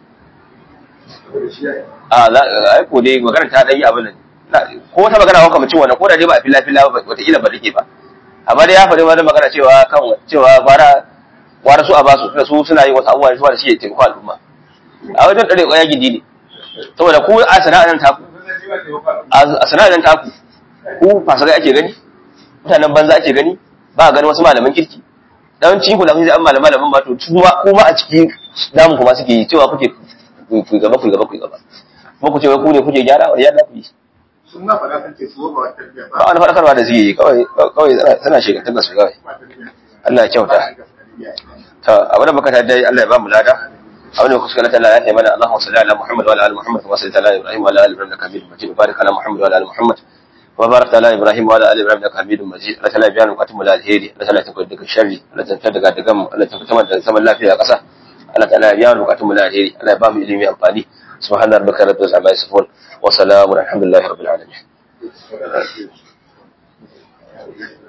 Speaker 1: a za ai ko dai magana ta dai abin nan Na- ko wata magana ko kamar wannan ko da dai ba a fila fila ba wata ila ba take ba amma dai ya faɗi wani magana cewa kan cewa fara wara su a basu tunda su suna yin wasu abubuwa su da shi ya taimako al'umma a wajen ɗare ƙwaya gidi ne saboda ku a sana'ar taku a sana'ar taku ku fasagai ake gani mutanen banza ake gani ba a gani wasu malaman kirki dan cikin ku da kuke an malama malaman ba to kuma kuma a cikin damu kuma suke yi cewa kuke ku gaba ku gaba ku gaba kuma ku ce wai ku ne kuke gyara wani yadda ku yi
Speaker 4: sun na faɗa sun ce su ba wata tarbiyya
Speaker 1: ba wani faɗakarwa da suke yi kawai kawai suna shekantar da su kawai
Speaker 4: ba tarbiyya
Speaker 1: Allah ya kyauta ta abin da muka tada Allah ya ba mu lada abin da kuka kallata Allah ya taimaka Allahumma salli ala Muhammad wa ala ali Muhammad kama sallaita ala Ibrahim wa ala ali Ibrahim innaka Hamidum Majid barik ala Muhammad wa ala ali Muhammad wa barik ala Ibrahim wa ala ali Ibrahim innaka Hamidum Majid Allah ta'ala biya bukatun mu da alheri Allah ta'ala ta daga sharri Allah ta daga daga mu Allah ta fitar da zaman lafiya a ƙasa Allah ta'ala biya bukatun mu da alheri Allah ya ba mu ilimi amfani subhana rabbika rabbil izzati amma yasifun wa salamun alhamdulillahi rabbil alamin